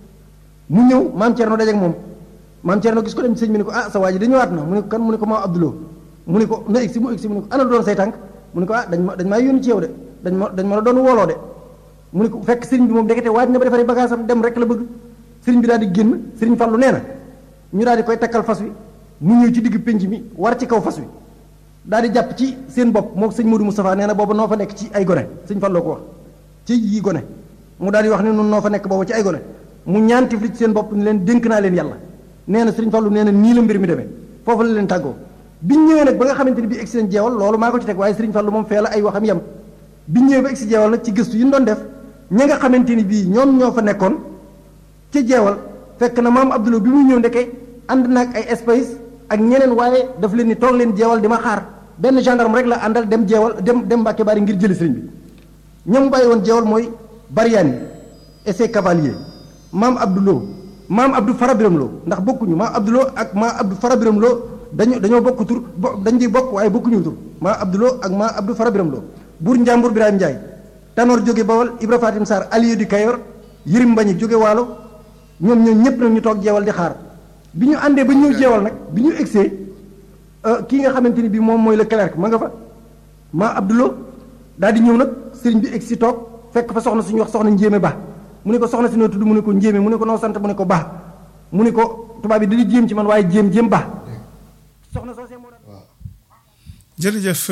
S1: mu ñëw maam Thierno dajeeg moom maam Thierno gis ko dem ci sëriñ bi ne ko ah sa waa ji da ñëwaat na mu ne ko kan mu ne ko maam Abdoulou mu ne ko na egsi mu egsi mu ne ko ana lu doon say tànk mu ne ko ah dañ ma dañ maa yónni ci yow de dañ ma dañ ma la doon wooloo de mu ne ko fekk sëriñ bi moom dekete waaj na ba defaree bagage am dem rek la bëgg sëriñ bi daal di génn sëriñ Fallu nee na ñu daal di koy takkal fas wi mu ñëw ci digg pénc mi war ci kaw fas wi daal di jàpp ci seen bopp moo sëñ Modou Moustapha nee na booba noo fa nekk ci ay gone sëñ Falloo ko wax ci yi gone mu daal di wax ne nun noo fa nekk booba ci ay gone mu ñaan tifli ci seen bopp ni leen dénk naa leen yàlla nee na sëriñ Fallu nee na nii la mbir mi demee foofu la leen tàggoo biñ ñëwee nag ba nga xamante ni bii egsi nañ jeewal loolu maa ko ci teg waaye sëriñ Fallu moom fee la ay waxam yem biñ ñëwee ba egsi jeewal nag ci gëstu yi ñu doon def ña nga xamante ni bii ñoom ñoo fa nekkoon ca jeewal fekk na maam Abdoulaye bi muy ñëw ndeke ànd naag ay espace ak ñeneen waaye daf leen ni toog leen jeewal di ma xaar benn gendarme rek la àndal dem jeewal dem dem Mbàkke Bari ngir jëli sëriñ bi ñoom bàyyi woon jeewal mooy Bariani et ses cavaliers maam Abdoulaye maam Abdou Farabiram Lo ndax bokkuñu maam Abdoulaye ak maam Abdou Farabiram Lo dañu dañoo bokk tur dañ di bokk waaye bokkuñu tur maam Abdoulaye ak maam Abdou Farabiram Lo buur Njàmbur Birahim Ndiaye Tanor jóge Bawol Ibra Fatim Sarr Aliou di Kayor Yirim Mbañi jóge Waalo ñoom ñoom ñëpp nag ñu toog jeewal di xaar bi ñu àndee ba ñëw jeewal nag bi ñu egsee kii nga xamante ni bii moom mooy le clerc ma nga fa maa Abdoulaye daal di ñëw nag sëriñ bi egsi toog fekk fa soxna suñu wax soxna njéeme ba mu ne ko soxna si noo tudd mu ne ko njéeme mu ne ko noo sant mu ne ko ba mu ne ko tubaab bi dañuy jéem ci man waaye jéem jéem ba soxna soosee moo
S2: waaw jërëjëf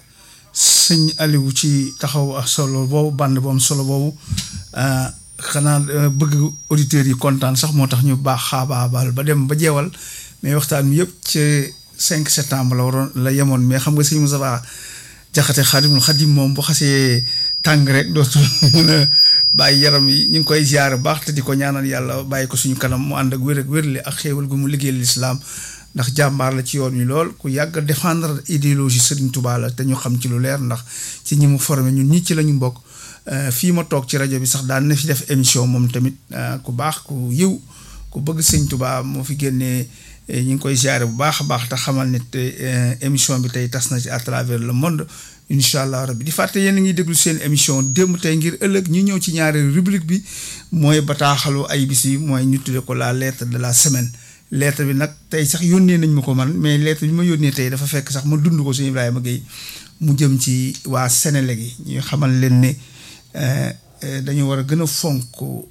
S2: sëñ Aliou ci taxaw ak solo boobu bànd bu am solo boobu xanaa bëgg auditeurs yi kontaan sax moo tax ñu baax xaabaabal ba dem ba jeewal mais waxtaan mi yëpp ci 5 septembre la waroon la yemoon mais xam nga sëñ Moussa Jaxate Xaadimul Xadim moom bu xasee tàng rek dootul mën a bàyyi yaram yi ñu ngi koy ziar baax te di ko ñaanal yàlla bàyyi ko suñu kanam mu ànd ak wér ak wérle ak xéewal gu mu liggéey lislaam ndax jàmbaar la ci yoon wi lool ku yàgg a défendre idéologie Serigne Touba la te ñu xam ci lu leer ndax ci ñi mu formé ñun ñii ci la ñu bokk fii ma toog ci rajo bi sax daan na fi def émission moom tamit ku baax ku yiw ku bëgg Serigne Touba moo fi génnee ñu ngi koy ziare bu baax a baax te xamal ne émission bi tey tas na ci à travers le monde incha allah rabbi di fàtte yéen a ngi déglu seen émission démb tey ngir ëllëg ñu ñëw ci ñaari rubrique bi mooy bataaxalu ay bis yi mooy ñu tuddee ko la lettre de la semaine. lettre bi nag tey sax yónnee nañ ma ko man mais lettre bi ma yónnee tey dafa fekk sax ma dund ko suñu Ibrahima Gueye mu jëm ci waa Sénélec yi ñu xamal leen ne dañu war a gën a fonk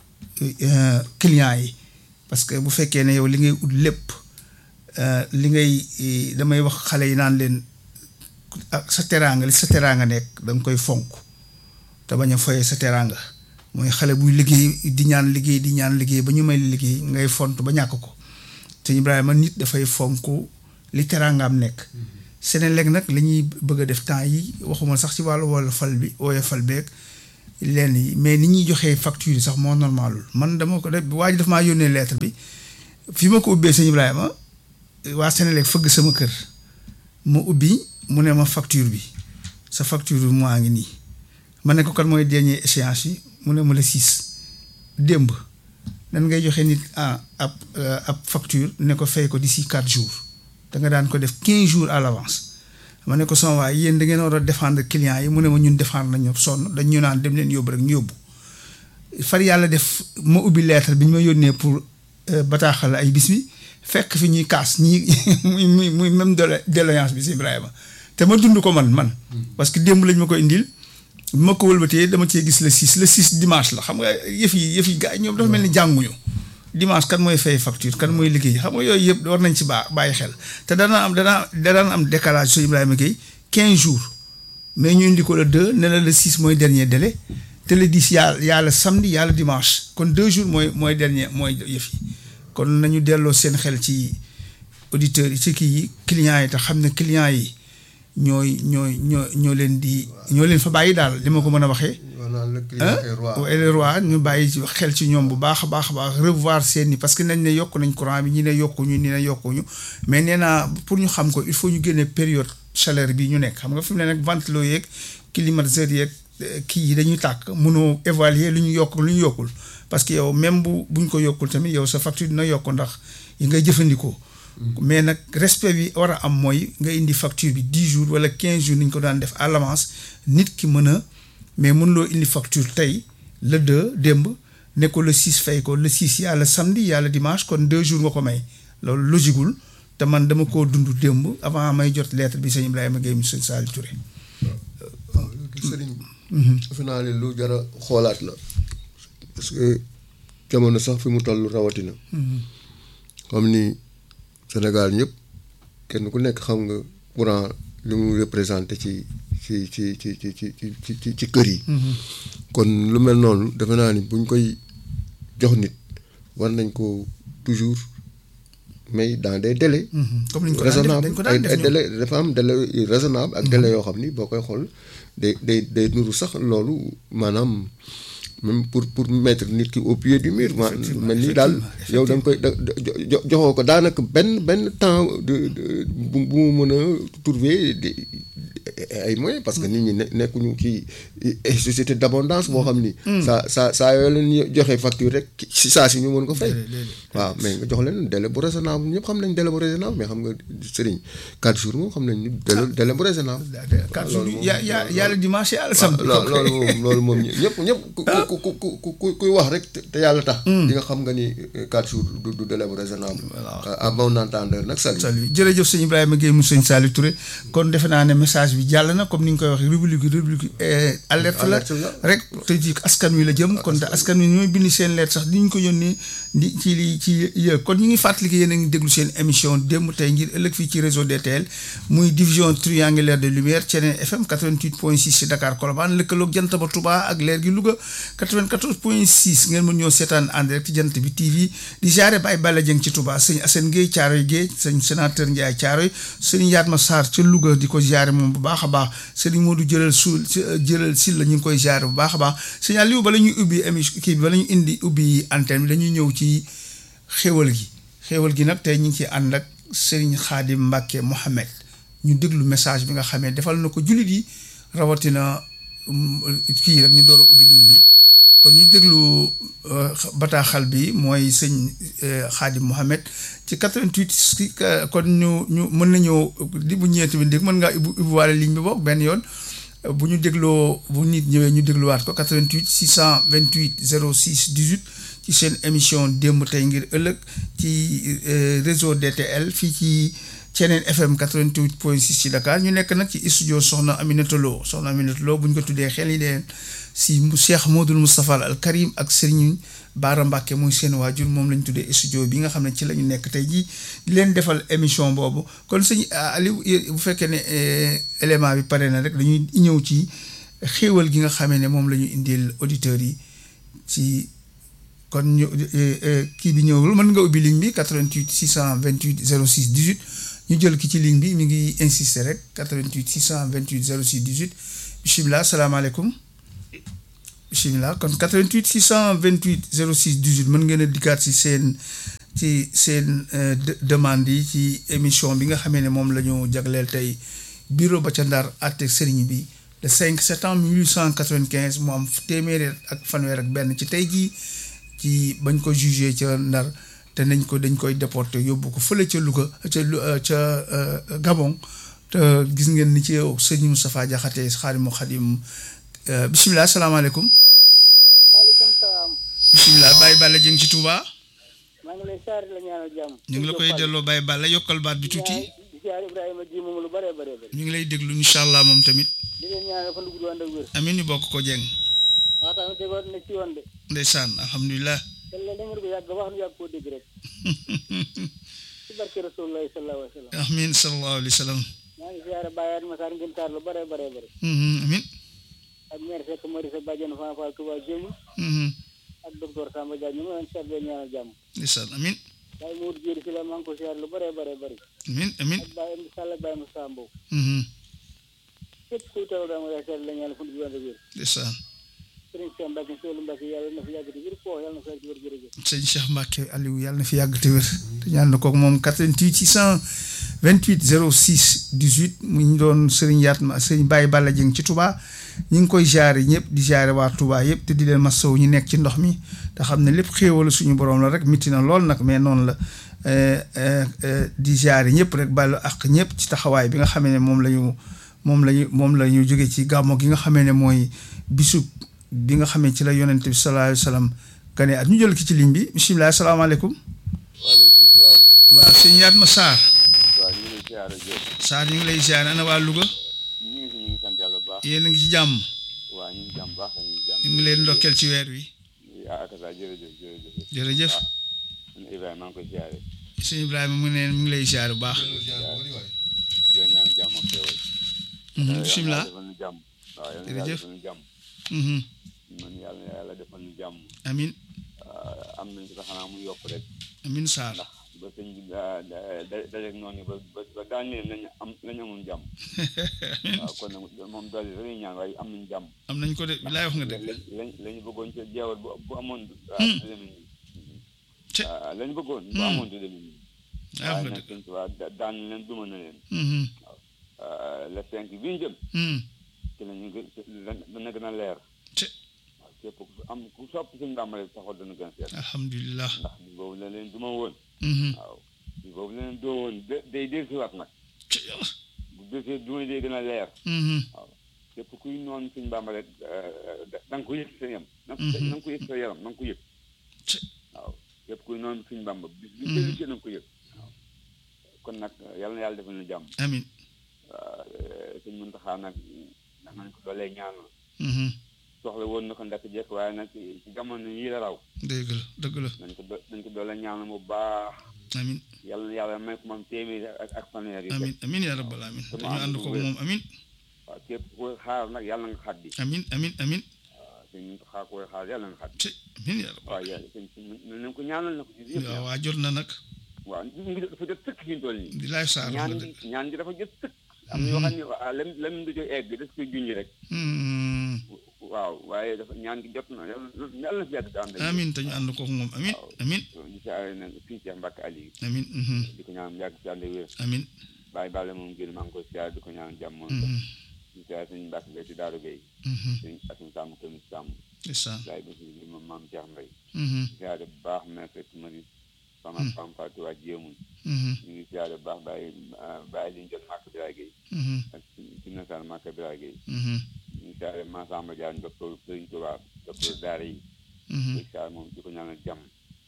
S2: clients yi parce que bu fekkee ne yow li ngay ut lépp li ngay damay wax xale yi naan leen ak sa teraanga li sa teraanga nekk da nga koy fonk te bañ a foye sa teraanga mooy xale buy liggéey di ñaan liggéey di ñaan liggéey ba ñu may liggéey ngay font ba ñàkk ko te Ibrahima nit dafay fonk li teraangaam nekk Senelec nag la ñuy bëgg a def temps yi waxuma sax ci wàllu wala fal bi ooye fal beeg lenn yi mais ni ñuy joxee facture yi sax moo normalul man dama ko def waa ji daf maa yónnee lettre bi fi ma ko ubbee sëñ Ibrahima waa Senelec fëgg sama kër ma ubbi mu ne ma facture bi sa facture bi moo ngi nii ma ne ko kan mooy dernier échéance yi mu ne ma la six démb nan ngay joxe nit ah ab ab facture ne ko fay ko d'ici quatre jours da nga daan ko def quinze jours à l'avance ma ne ko sama waay yéen da ngeen war a défendre clients yi mu ne ma ñun défendre nañu sonn dañ ñu naan dem leen yóbbu rek ñu yóbbu far yàlla def ma ubbi lettre bi ñu ma yónnee pour bataaxal ay bis bi fekk fi ñuy kaas ñii muy muy muy même déloyance bi si Ibrahima te ma dund ko man man parce que démb lañ ma ko indil bi ma ko wëlbatee dama cee gis le six le six dimanche la xam nga yëf yi yëf yi gars yi ñoom dafa mel ni jànguñu dimanche kan mooy fay facture kan mooy liggéey xam nga yooyu yëpp war nañ ci baa bàyyi xel te dana am dana dana am décalage su Ibrahima Gueye quinze jours mais ñu indi ko le deux ne la le six mooy dernier délai te le dix yaa yaa le samedi yaa le dimanche kon deux jours mooy mooy dernier mooy yëf yi kon nañu delloo seen xel ci auditeurs yi ci kii yi clients yi te xam ne clients yi ñooy ñooy ñoo ñoo leen di ñoo leen fa bàyyi daal li ma ko mën a waxee. le roi ñu bàyyi ci xel ci ñoom bu baax a baax a baax revoir seen i parce que nañ ne yokk nañ courant bi ñi ne yokkuñu ñi ne yokkuñu mais nee naa pour ñu xam ko il faut ñu génne période chaleur bi ñu nekk xam nga fi mu ne nag ventilo yeeg climatiseur yeeg kii yi dañuy tàkk mënoo évaluer lu ñu yokk lu ñu yokkul parce que yow même bu buñ ko yokkul tamit yow sa facture dina yokk ndax yi ngay jëfandikoo. mais nag respect bi war a am mooy nga indi facture bi dix jours wala quinze jours ni ñu ko daan def à l'avance nit ki mën a mais mën loo indi facture tey le deux démb ne ko le six fay ko le six yaa le samedi yaa le dimanche kon deux jours nga ko may loolu logigul te man dama koo dund démb avant may jot lettre bi sëñ Ibrahima Gueye mu sëñ Saliou Touré.
S3: waaw sëriñ. defe naa ne lu jar a xoolaat la. parce que jamono sax fi mu toll rawatina. comme ni. Sénégal ñëpp kenn ku nekk xam nga courant li mu représenté ci ci ci ci ci ci ci ci kër yi. kon lu mel noonu defe naa ni buñ koy jox nit war nañ ko toujours mais dans des délais.
S2: comme ni ñu ko
S3: raisonnable
S2: ko
S3: ay
S2: daan
S3: ay
S2: def
S3: délais dafa am délai raisonnable ak délai yoo xam ni boo koy xool day day day nuru sax loolu maanaam. même pour pour mettre nit ki au pied du mur. ma mel ni daal yow da nga koy da joxoo ko daanaka benn benn temps de bu bu mu mën a trouver ay moyens parce que nit ñi ne nekkuñu ci société d'abondance boo xam ni. saa saa saa yoo leen joxe facture rek si saa si ñu mën ko fay. waaw mais nga jox leen délai bu raisonnable ñëpp xam nañ délai bu raisonnable mais xam nga sëriñ quatre jours moom xam nañ ni délai délai bu raisonnable.
S2: quatre jours ya ya yàlla dimanche yàlla samedi.
S3: loolu moom loolu moom ñëpp ñëpp ku ku ku ku kuy wax rek te yàlla tax. di nga xam nga ni quatre jours du du délai bu raisonnable. à bon entendeur nag salut.
S2: salut jërëjëf sëñ Ibrahima Gueye mu sëñ Saliou Touré kon defe naa ne message bi jàll na comme ni nga koy waxee rubrique rubrique alerte la rek te ji askan wi la jëm kon te askan wi ñooy bind seen lettre sax di ñu ko yónnee di ci li ci kon ñu ngi fàttali que yéen a ngi déglu seen émission démb tey ngir ëllëg fii ci réseau DTL muy division triangulaire de lumière Thiénène FM 88.6 ci Dakar Colobane lëkkaloog jant ba Touba ak leer gi Louga 94.6 ngeen mën ñoo seetaan en direct ci jant bi TV di jaare Baye Balla Dieng ci Touba sëñ Assane Gueye Thiaroye Gueye sëñ sénateur Ndiaye Thiaroye sëñ Yatma Sarr ca Louga di ko jaare moom bu baax a baax sëñ Modou jëlal suul jëlal sil la ñu ngi koy jaare bu baax a baax sëñ Aliou bala ñuy ubbi émission kii bi bala ñu indi ubbi antenne bi dañuy ñëw ci xéwal gi xéwal gi nag tey ñu ngi ci ànd ak Serigne Khadim Mbacke Mohamed ñu déglu message bi nga xamee defal na ko jullit yi rawatina kii rek ñu door a ubbi ligne bi kon ñu déglu bataaxal bi mooy sëñ Khadim Mohamed ci 88 kon ñu ñu mën nañoo di bu ñëwee tamit dégg mën ngaa ubbi ubbiwaale ligne bi boog benn yoon bu ñu dégloo bu nit ñëwee ñu dégluwaat ko 88 628 06 18 ci seen émission démb tey ngir ëllëg ci réseau DTL fii ci Thiénène FM 88.6 ci Dakar ñu nekk nag ci studio Soxna Aminata Lo Soxna Aminata Lo bu ñu ko tuddee xel yi leen si Cheikh Modou Moustapha Al Karim ak Serigne Bara Mbacke muy seen waajur moom lañ tuddee studio bi nga xam ne ci la ñu nekk tey jii di leen defal émission boobu kon sëñ Aliou bu fekkee ne élément bi pare na rek dañuy ñëw ci xéewal gi nga xamee ne moom la ñu indil auditeurs yi ci kon ñu kii bi ñëwul mën nga ubbi ligne bi 88 628 06 18 ñu jël ki ci ligne bi mi ngi insister rek 88 628 06 18 bisimilah salaamaaleykum bisimilah kon 88 628 06 18 mën ngeen a dikkaat si seen ci seen demande yi ci émission bi nga xamee ne moom la ñu jagleel tey bureau ba ca Ndar àtte sëriñ bi le 5 septembre 1895 mu am téeméeri ak fanweer ak benn ci tey jii ci bañ ko jugé ca Ndar te nañ ko dañ koy déporté yóbbu ko fële ca Louga ca ca Gabon te gis ngeen ni ci yow sëñ Moustapha Diakhaté Xaadimu Xaadim bisimilah salaamaaleykum.
S4: maaleykum salaam.
S2: bisimilah Baye Balla Dieng ci Touba.
S4: maa ngi lay saar la ñaanal jàmm.
S2: ñu ngi la koy delloo Baye Balla yokkal baat bi tuuti.
S4: di siyaar Ibrahima ji moom lu bëree bëree bëri.
S2: ñu ngi lay déglu incha allah moom tamit.
S4: di leen ñaanal fan gudd ànd ak wér.
S2: amiin ñu bokk ko Dieng.
S4: waxtaan bi tegoon na ci yoon de.
S2: ndeysaan alhamdulilah.
S4: te la da ngeen ko yàgg wax nu yàgg koo dégg rek. ci barke Rasulullah sallallahu alayhi wa sallam.
S2: amiin sallallahu alayhi wa sallam.
S4: maa ngi siyaare Baye Adama Sarr ngeen taar lu bëree bëree bëri.
S2: amiin.
S4: ak maire Seck Marisa Badiane Fan Fall Touba Jéemu. ak docteur Samba Dia ñu ngi leen seet leen ñaanal jàmm.
S2: ndeysaan amiin.
S4: Baye Mourou Diéry si la maa ngi ko siyaare lu bëree bëree bëri.
S2: amiin amiin.
S4: ak Baye Amdi Sall ak Baye Moussa Mbow. képp kuy teew dama lay seet la ñaanal fan gudd ànd ak wér.
S2: ndeysaan.
S4: Sëriñ Cheikh Mbacke Seydou Mbacke yàlla na fi yàgg te wér foo yàlla na fi yàgg te wér jërëjëf.
S2: sëñ Cheikh Mbacke Aliou yàlla na fi yàgg te wér te ñaan na koog moom 88 628 06 18 mu ñu doon sëriñ Yatma sëriñ Baye Balla Dieng ci Touba ñu ngi koy jaare ñëpp di jaare waa Touba yëpp te di leen masawu ñu nekk ci ndox mi te xam ne lépp xéewal suñu borom la rek mitti na lool nag mais noonu la di jaare ñëpp rek bàllu ak ñëpp ci taxawaay bi nga xamee ne moom la ñu moom la ñu moom la ñu jóge ci gàmmo gi nga xamee ne mooy bisub bi nga xamee ci la yonent bi sallallahu alayhi wa sallam gane at ñu jël ki ci ligne bi bisimilah salaamaaleykum.
S5: waaleykum salaam.
S2: waaw sëñ Yatma Sarr.
S5: waaw ñu ngi lay ziare Diop.
S2: Sarr ñu ngi lay ziare ana waa Louga.
S5: ñu ngi fi ñu ngi sant yàlla bu baax.
S2: yéen a ngi ci jàmm.
S5: waaw ñu ngi jàmm baax ñu ngi jàmm.
S2: ñu ngi leen ndokkeel ci weer wi.
S5: ah ak saa jërëjëf jërëjëf.
S2: jërëjëf.
S5: man Ibrahima maa ngi koy ziare.
S2: sëñ Ibrahima mu ne mu ngi lay ziare bu baax.
S5: di la ñaan jàmm ak xéewal.
S2: bisimilah.
S5: yàlla defal ñu jàmm. waaw yàlla
S2: jërëjëf.
S5: defal ñu jàmm.
S2: Mhm.
S5: man yàlla yàlla defal ñu jàmm.
S2: amin
S5: am nañ ko sax xanaa mu yokk rek.
S2: amin Sarr.
S5: ndax ba sëñ bi da da dajeeg noonu ba ba ba daan leen lañ am lañ amoon jàmm. waaw kon nag moom doole rek la ñuy ñaan waaye am nañ jàmm.
S2: am nañ ko de bilaay wax nga dëgg.
S5: lañ lañ lañu bëggoon ca jeewal bu bu amoon.
S2: Hmm.
S5: du demee nii.
S2: Ci.
S5: ah lañu bëggoon. bu
S2: Hmm.
S5: amoon du demee nii.
S2: ah wax
S5: waaye
S2: nga
S5: nag
S2: dëgg.
S5: sëñ Tuubaa da- daan leen duma na leen.
S2: Mhm.
S5: ah, le cinq bi ñu jëm.
S2: Mhm.
S5: ci la ñu gën dana gën a leer.
S2: Ci.
S5: waaw képp ku am ku sopp suñu Bàmba rek sa xol dana gën a seet.
S2: alhamdulilah.
S5: ndax bi boobu la leen duma woon.
S2: Mhm.
S5: waaw bi boobu la leen doo woon de- day dellusiwaat nag.
S2: Ci yàlla.
S5: bu desee duma day gën a leer.
S2: Mhm.
S5: képp kuy noonu suñu Bàmba rek da da nga ko yëg sa yam. na nga
S2: Mhm.
S5: na nga ko yëg sa yaram na nga ko yëg.
S2: Ci.
S5: waaw képp kuy noonu suñu Bàmba bis bi
S2: Mhm.
S5: dellu si na nga ko yëg. waaw kon nag yal na yàlla defal na jàmm.
S2: amin
S5: waaw suñ Muntaxa nag ndax nañ ko doolee ñaanal.
S2: Mhm.
S5: soxla woon na ko ndakk jekk waaye nag ci jamono yii la raw.
S2: dëgg la dëgg la
S5: nañ ko do nañ ko doole ñaanal bu baax.
S2: amin
S5: yàlla na yàlla may ko moom téeméeri ak ak fanweer yi.
S2: amin amin yaa rabbal amin
S5: Sama
S2: dañu ànd
S5: ànd
S2: ko
S5: bu wér.
S2: moom amin
S5: waaw képp ku koy xaar nag yàlla nga xaddi.
S2: amin amin amin
S5: waaw suñ Muntaxa ku koy xaar yàlla nga xaddi.
S2: ci amin yaa rabbal
S5: waaw yàlla suñ suñ nañ ko ñaanal na ko ci yëpp.
S2: waaw waa jot na nag
S5: waaw ñu ngi dafa jot sëkk fi ñu toll nii.
S2: di laay Sarr wax
S5: ñaan
S2: nga dëgg
S5: ñaan gi dafa jot sëkk. am na yoo xam ne ah lam lam du jo egg daf koy junj rek.
S2: Mhm.
S5: waaw waaye dafa ñaan gi jot na yàlla na yàlla na fi yàgg daan rek.
S2: amin te ñu ànd ko moom amin amin
S5: di siyaare nag fii ci Mbàkke Aliou
S2: amin mhm.
S5: di ko ñaan yàgg si ànd ak wér
S2: amin
S5: bàyyi bàlle moom génn maa ngi koy siyaare di ko ñaan jàmm moom
S2: Mhm.
S5: di siyaare suñu Mbàkke Gay ci Daaru Gay
S2: Mhm.
S5: suñ asim sàmm tamit sàmm
S2: ndeysaan
S5: laay ba si moom maam Cheikh Mbay
S2: Mhm.
S5: di siyaare bu baax mais fekk mari sama fam fàtte waa jéemuñ
S2: Mhm.
S5: ñu ngi siyaare bu baax bàyyi bàyyi liñ jot Màkka Biraay Gay
S2: Mhm.
S5: ak ci nasaan Màkka Biraay Gay
S2: Mhm.
S5: ñu ngi siyaare Massamba Diagne docteur Sëriñ Tuubaa docteur daara yi
S2: Mhm.
S5: di siyaare moom di ko ñaanal jàmm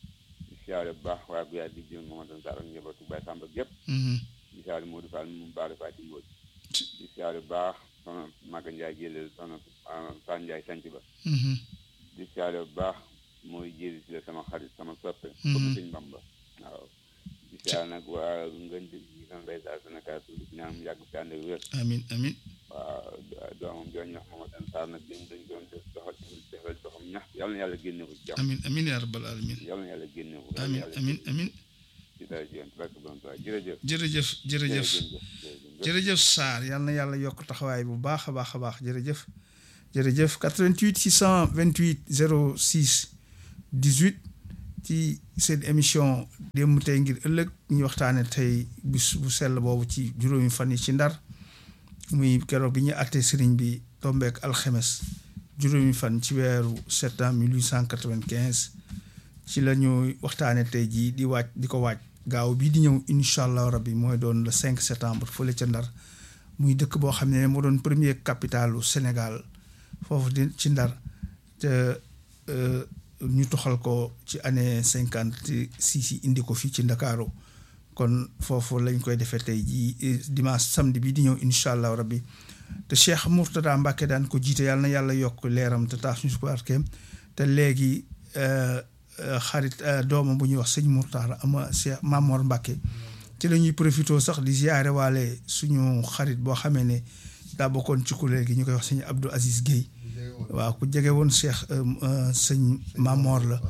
S5: di siyaare bu baax waa Guyaay di jëm Mamadou Sarr ak njabootu Baye Samba gépp
S2: Mhm.
S5: di siyaare Modou Fall moom Baara Faati Mbóoj di siyaare bu baax soxna Maga Ndiaye Gélél soxna Fall Ndiaye sanc ba
S2: Mhm.
S5: di siyaare bu baax mooy jéeri si la sama xarit sama soppe
S2: Mhm.
S5: comme sëñ Bamba waaw di siyaare nag waa ngën di ñi sama bay saa Sénégal su di ñaan mu yàgg fi ànd ak wér
S2: amin amin
S5: waaw doomam jooñu wax Mamadou Sarr nag dañ dañ doon def doxal defal doxam ñax yàlla na yàlla génne ko ci jàmm
S2: amin amin yaa rabbal alamin
S5: yàlla na yàlla génne ko yàlla na
S2: amin
S5: yàlla
S2: amin amin
S5: ci dara ji barke borom Tuubaa jërëjëf
S2: jërëjëf jërëjëf jërëjëf Sarr yal na yàlla yokk taxawaay bu baax a baax a baax jërëjëf jërëjëf 88 628 06 18 ci seen émission démb tey ngir ëllëg ñu waxtaane tey bis bu sell boobu ci juróomi fan yi ci ndar muy keroog bi ñu àttee sëriñ bi tombeek alxemes juróomi fan ci weeru septembre 1895 ci la ñu waxtaane tey jii di waaj di ko waaj gaaw bii di ñëw incha allah rabbi mooy doon le 5 septembre fële ca ndar muy dëkk boo xam ne moo doon premier capitalu Sénégal foofu di ci ndar te ñu toxal ko ci année cinquante six yi indi ko fii ci ndakaaru kon foofu lañ koy defee tey jii dimanche samedi bi di ñëw incha allah rabbi te Cheikh Mourtada Mbacke daan ko jiite yàlla na yàlla yokk leeram te taas ñu si barkeem te léegi xarit doomam bu ñuy wax sëñ Mourtada ama Cheikh Mamor Mbacke ci la ñuy profité sax di ziare waale suñu xarit boo xamee ne daa bokkoon ci kuréel gi ñu koy wax sëñ Abdou Aziz Guèye waaw ku jege woon Cheikh sëñ Mamor la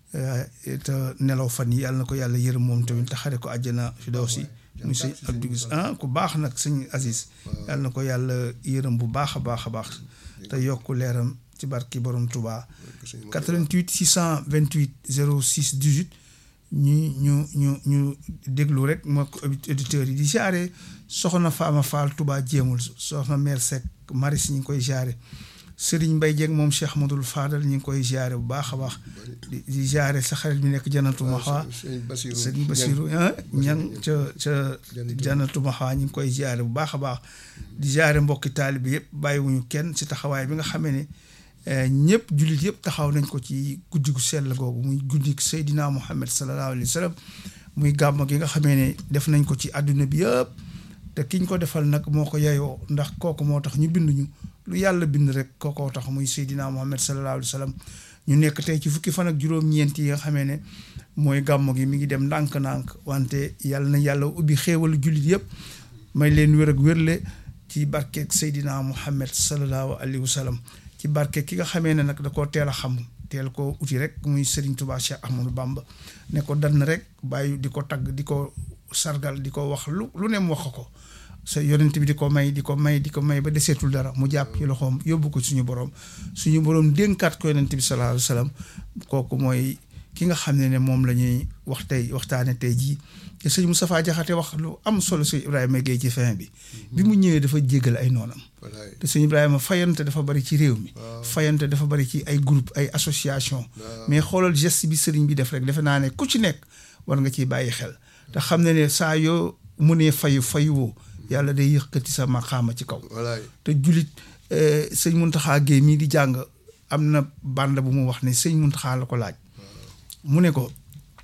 S2: te nelaw fan yi yàlla na ko yàlla yërëm moom tamit te xare ko àjjana fi daw si muy sëñ Abdou Gis ah ku baax nag sëñ Aziz yàlla na ko yàlla yërëm bu baax a baax a baax te yokk leeram ci barki borom Touba 88 628 06 18 ñu ñu ñu ñu déglu rek moo ko auditeurs yi di jaare soxna Fama Fall Touba jéemul soxna mère Seck Maris ñu ngi koy jaare Serigne Mbaye Dieng moom Cheikh Ahmadoul Fadal ñu ngi koy jaare bu baax a baax di di jaare sa xarit bi nekk janatu Maxa Serigne Bassirou ñang ca ca janatu Maxa ñu ngi koy jaare bu baax a baax di jaare mbokki taalibe yëpp bàyyiwuñu kenn si taxawaay bi nga xamee ne ñëpp jullit yëpp taxaw nañ ko ci guddi gu sell googu muy guddi Seydina Muhammad sallallahu alayhi wa sallam muy gàmm gi nga xamee ne def nañ ko ci àdduna bi yëpp te kiñ ko defal nag moo ko yeyoo ndax kooku moo tax ñu bind ñu lu yàlla bind rek kookoo tax muy Seydina Muhammad sallallahu alayhi wa sallam ñu nekk tey ci fukki fan ak juróom-ñeent yi nga xamee ne mooy gàmm gi mi ngi dem ndànk-ndànk wante yàlla na yàlla ubbi xéewalu jullit yëpp may leen wér ak wérle ci barkeeg Seydina Muhammad sallallahu alayhi wa sallam ci barke ki nga xamee ne nag da koo teel a xam teel koo uti rek muy Serigne Touba Cheikh Ahmadou Bamba ne ko dann rek bàyyi di ko tagg di ko sargal di ko wax lu lu ne mu wax ko sa yonent bi di ko may di ko may di ko may ba deseetul dara mu jàpp ci loxoom yóbbu ko suñu borom suñu borom dénkaat ko yonent bi sallallahu alayhi wa sallam kooku mooy ki nga xam ne ne moom la ñuy wax tey waxtaane tey jii te sëñ Moustapha Diakhaté wax lu am solo sëñ Ibrahima Guèye ci fin bi bi mu ñëwee dafa jéggal ay noonam te sëñ Ibrahima fayante dafa bari ci réew mi fayante dafa bari ci ay groupe ay association mais xoolal geste bi sëriñ bi def rek defe naa ne ku ci nekk war nga ciy bàyyi xel te xam ne ne saa yoo mu nee fayu fayuwoo yàlla day yëkkati sa maqaama ci kaw te julit sëñ Muntaxa Guèye mii di jàng am na bande bu mu wax ne sëñ Muntaxa la ko laaj mu ne ko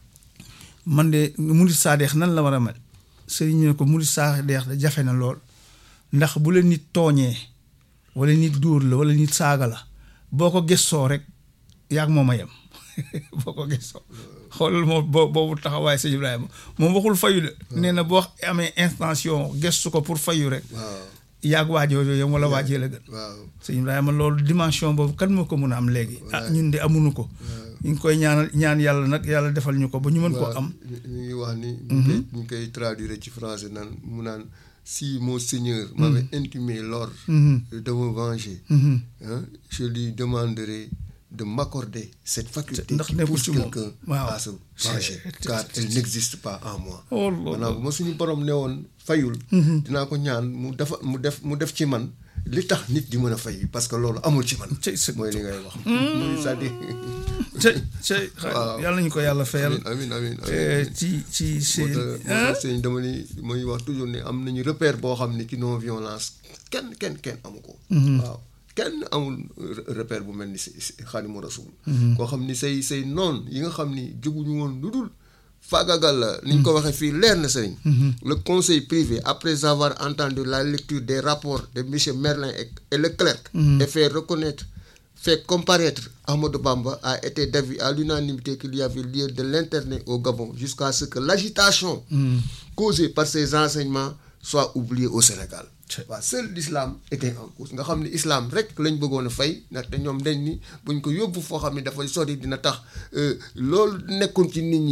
S2: man de murit saadeex nan la war a mel sëriñ ne ko murit saadeex da jafe na lool ndax bu la nit tooñee wala nit dóor la wala nit saaga la boo ko gëstoo rek yaag moom a yem boo ko gëstoo xoolal moom boobu taxawaay sëñ Ibrahima moom waxul fayu de nee na boo amee intention gëstu ko pour fayu rek yaag waajoo yem wala waajee la gën sëñ Ibrahima loolu dimension boobu kan moo ko mun a am léegi ah ñun de amuñu ko ñu ngi koy ñaanal ñaan yàlla nag yàlla defal ñu ko ba ñu mën koo am.
S3: ñu ngi wax ni. ñu koy ñu koy traduire ci français naan mu naan si mon seigneur. m'avait intimé l'ordre de me venger. je lui demanderai de m'accorder cette faculté.
S2: ndax nekkul ci moom
S3: quelqu'un
S2: waaw
S3: à se venger car elle n'existe pas en moi.
S2: oh
S3: maanaam bu ma suñu borom ne woon fayul. dinaa ko ñaan mu defa mu def mu def ci man. li tax nit di mën a fay parce que loolu amul ci man. mooy li ngay wax. muy c'est-à-dire.
S2: cey cey yàlla nañu ko yàlla fayal.
S3: amiin amiin
S2: ci ci seen.
S3: moo tax dama ni mooy wax toujours ne am nañu repère boo xam ne ci non violence kenn kenn kenn amu ko. waaw kenn amul repère bu mel ni si Xaadimu Rasuul. koo xam ni say say noon yi nga xam ni jóguñu woon lu dul. faagagal la ni ñu ko waxee fii leer na sëriñ le conseil privé après avoir entendu la lecture des rapports de monsieur Merlin et Leclerc et fait reconnaître fait comparaître Ahmadou Bamba a été d'avis à l'unanimité qu'il y avait lieu de l'interner au Gabon jusqu'à ce que l'agitation causée par ces enseignements soit oubliée au Sénégal waaw seul l'islam était en cause nga xam ne islam rek lañ bëggoon a fay ndaxte ñoom dañ ni buñ ko yóbbu foo xam ne dafay sori dina tax loolu nekkoon ci nit ñi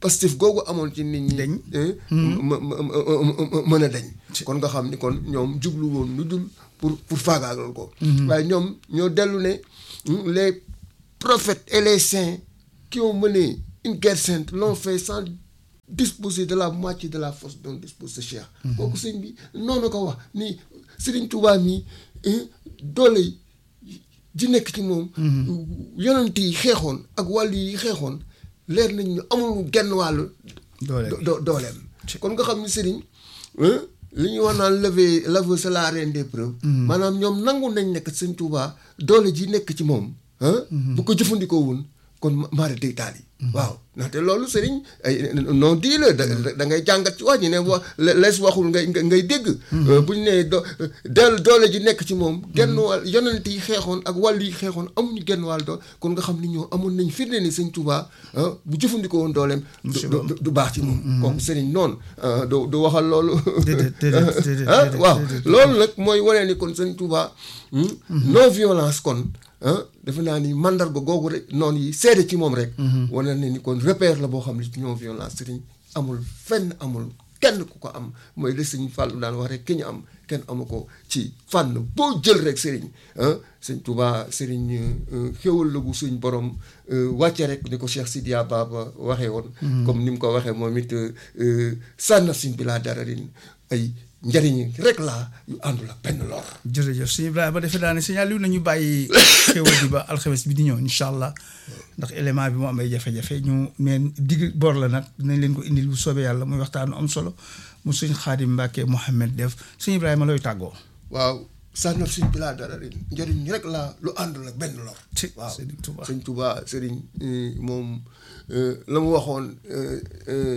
S3: pastif googu amoon ci nit ñi.
S2: Dañ.
S3: eh, ma ma ma mën a dañ. kon nga xam ni kon ñoom jublu woon lu dul pour pour faagaagal ko. waaye ñoom ñoo dellu ne hmm, les prophètes et les saints qui ont mené une guerre sainte l'ont fait sans disposer de la moitié de la force dont dispose ce Cheikh. kooku sëñ bi noonu ko wax ni Serigne Touba mi eh, doole ji nekk ci moom. yonent yi xeexoon ak wàll yi xeexoon leer nañ ñu amul genn wàllu.
S2: Doole
S3: do- do- dooleem. kon nga xam ni sëriñ hein, li ñuy wax naan lever l'aveu c'est la reine des preuves. maanaam ñoom nangu nañ nekk sëñ Touba doole ji nekk ci moom. hein, bu ko jëfandikoo woon kon ma- maara day taal yi. waaw ndaxte loolu sëriñ ay non di la da da ngay jàngat ci wax ñi ne wa le- lees waxul ngay ngay ngay dégg. bu ñu nee do del doole ji nekk ci moom. genn wàll yonent yi xeexoon ak wàll yi xeexoon amuñu genn wàll doole kon nga xam ni ñoo amoon nañ firnde ni sëñ Touba ah, bu jëfandikoo woon dooleem. du du du baax ci moom. kooku sëriñ noonu ah, du du waxal loolu.
S2: Déedéet, déedéet, déedéet,
S3: ah
S2: déedéet,
S3: waaw
S2: déedéet.
S3: loolu nag mooy wane ni kon sëñ Touba. hmm, non violence kon. ah defe naa ni mandarga googu rek noonu yi seede ci moom rek. wane na ni kon repère la boo xam ne ci non violence sëriñ amul fenn amul kenn ku ko am mooy li sëñ Fallou daan wax rek ki ñu am kenn amu ko ci fànn boo jël rek sëriñ ah sëñ Touba sëriñ euh, xéwal la bu suñ borom euh, wàcce rek ni ko Cheikh Sidiya Baba waxee woon. comme ni mu ko waxee moom it euh, sànna sin bi laa dararin ay njariñ rek laa yu àndul ak benn lor.
S2: jërëjëf sëñ Ibrahima defe naa ne sëñ Aliou nañu bàyyi xéwal bi ba alxames bi di ñëw incha allah ndax élément bi mu am ay jafe-jafe ñu neen digg bor la nag dinañ leen ko indil bu soobee yàlla muy waxtaanu am solo mu sëñ Xaadim Mbàkke Mohamed def sëñ Ibrahima looy tàggoo.
S3: waaw sànnal suñ bi laa dara rin njëriñ rek laa lu àndul ak benn lor
S2: ci
S3: waaw
S2: Sëriñ Tuubaa.
S3: sëñ Touba sëriñ euh, moom euh, la mu waxoon euh, euh,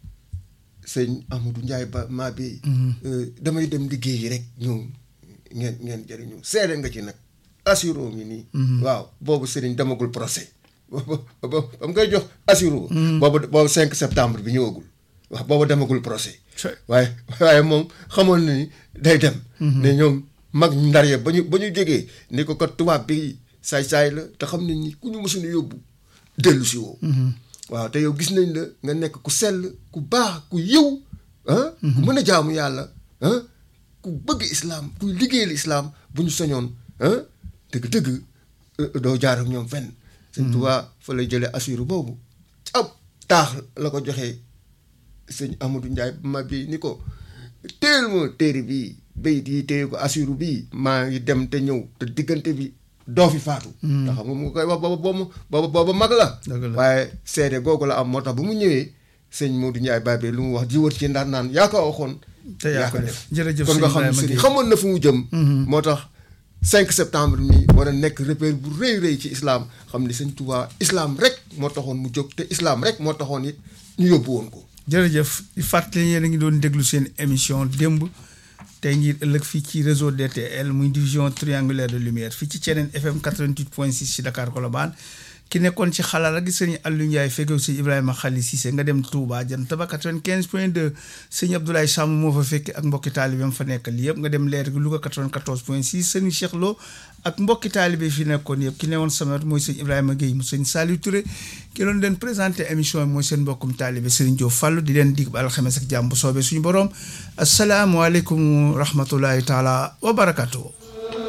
S3: sëñ Amadou Ndiaye ba maa bi euh, damay dem liggéeyi rek ñëw ngeen ngeen jëriñu seede nga ci nag assuro mi nii waaw boobu sëriñ demagul procès boobu boobu ba mu koy jox assuro boobu boobu 5 septembre bi ñëwagul waaw boobu demagul procès
S2: Chey.
S3: waaye waaye moom xamoon na ni day dem. ne ñoom mag ndar ya ba ñu ba ñu jógee ni ko kat tubaab bi saay-saay la te xam nañ ni ku ñu mësuñu yóbbu dellu si woo. waaw te yow gis nañ la nga nekk ku sell ku baax ku yiw ah. ku mën a jaamu yàlla ah ku bëgg islaam kuy liggéeyal islaam bu ñu sañoon ah dëgg-dëgg euh, doo jaar ak ñoom fenn. sëñ Tuubaa fa lay jëlee assuru boobu ab taax la ko joxee. sëñ Amadou Ndiaye ma bi ni ko téel ma téere bii bayit yi téye ko assuru bii maa ngi dem te ñëw te diggante bi doo fi faatu ndax xam nga mu koy wax booba boobu booba booba mag la
S2: Dëgg la.
S3: waaye seede googu la am moo tax bu mu ñëwee sëñ Modou Ndiaye Babe lu mu wax ji wër ci ndaan naan yaa ko waxoon
S2: te yaa ko def jërëjëf
S3: kon
S2: sëñ
S3: nga xam ne
S2: Ibrahima
S3: sëñ
S2: Guèye.
S3: xamoon na fu mu jëm moo tax 5 septembre mi war a nekk repère bu rëy rëy ci islam xam ni sëñ Touba islam rek moo taxoon mu jóg te islam rek moo taxoon it ñu yóbbu woon ko
S2: jërëjëf di fàttali yéen a ngi doon déglu seen émission démb tey ngir ëllëg fii ci réseau DTL muy division triangulaire de lumière fii ci Thiénène FM 88.6 ci Dakar Colobane ki nekkoon ci xalaat ak sëñ Aliou Ndiaye fekkew sëñ Ibrahima Khalil Cissé nga dem Touba jant ba 95.2 sëñ Abdoulaye Samb moo fa fekk ak mbokki taalibeem fa nekkal yëpp nga dem leer gi Louga 94.6 sëñ Cheikh Lo ak mbokki taalibe fi nekkoon yëpp ki newoon sama wet mooy sëñ Ibrahima Guèye mu sëñ Saliou Touré ki doon leen présenté émission bi mooy seen mbokkum taalibe Serigne Diop Fallou di leen dig ba alxames ak jàmm bu soobee suñu borom asalaamualeykum wa rahmatullahi taala wa barakatuh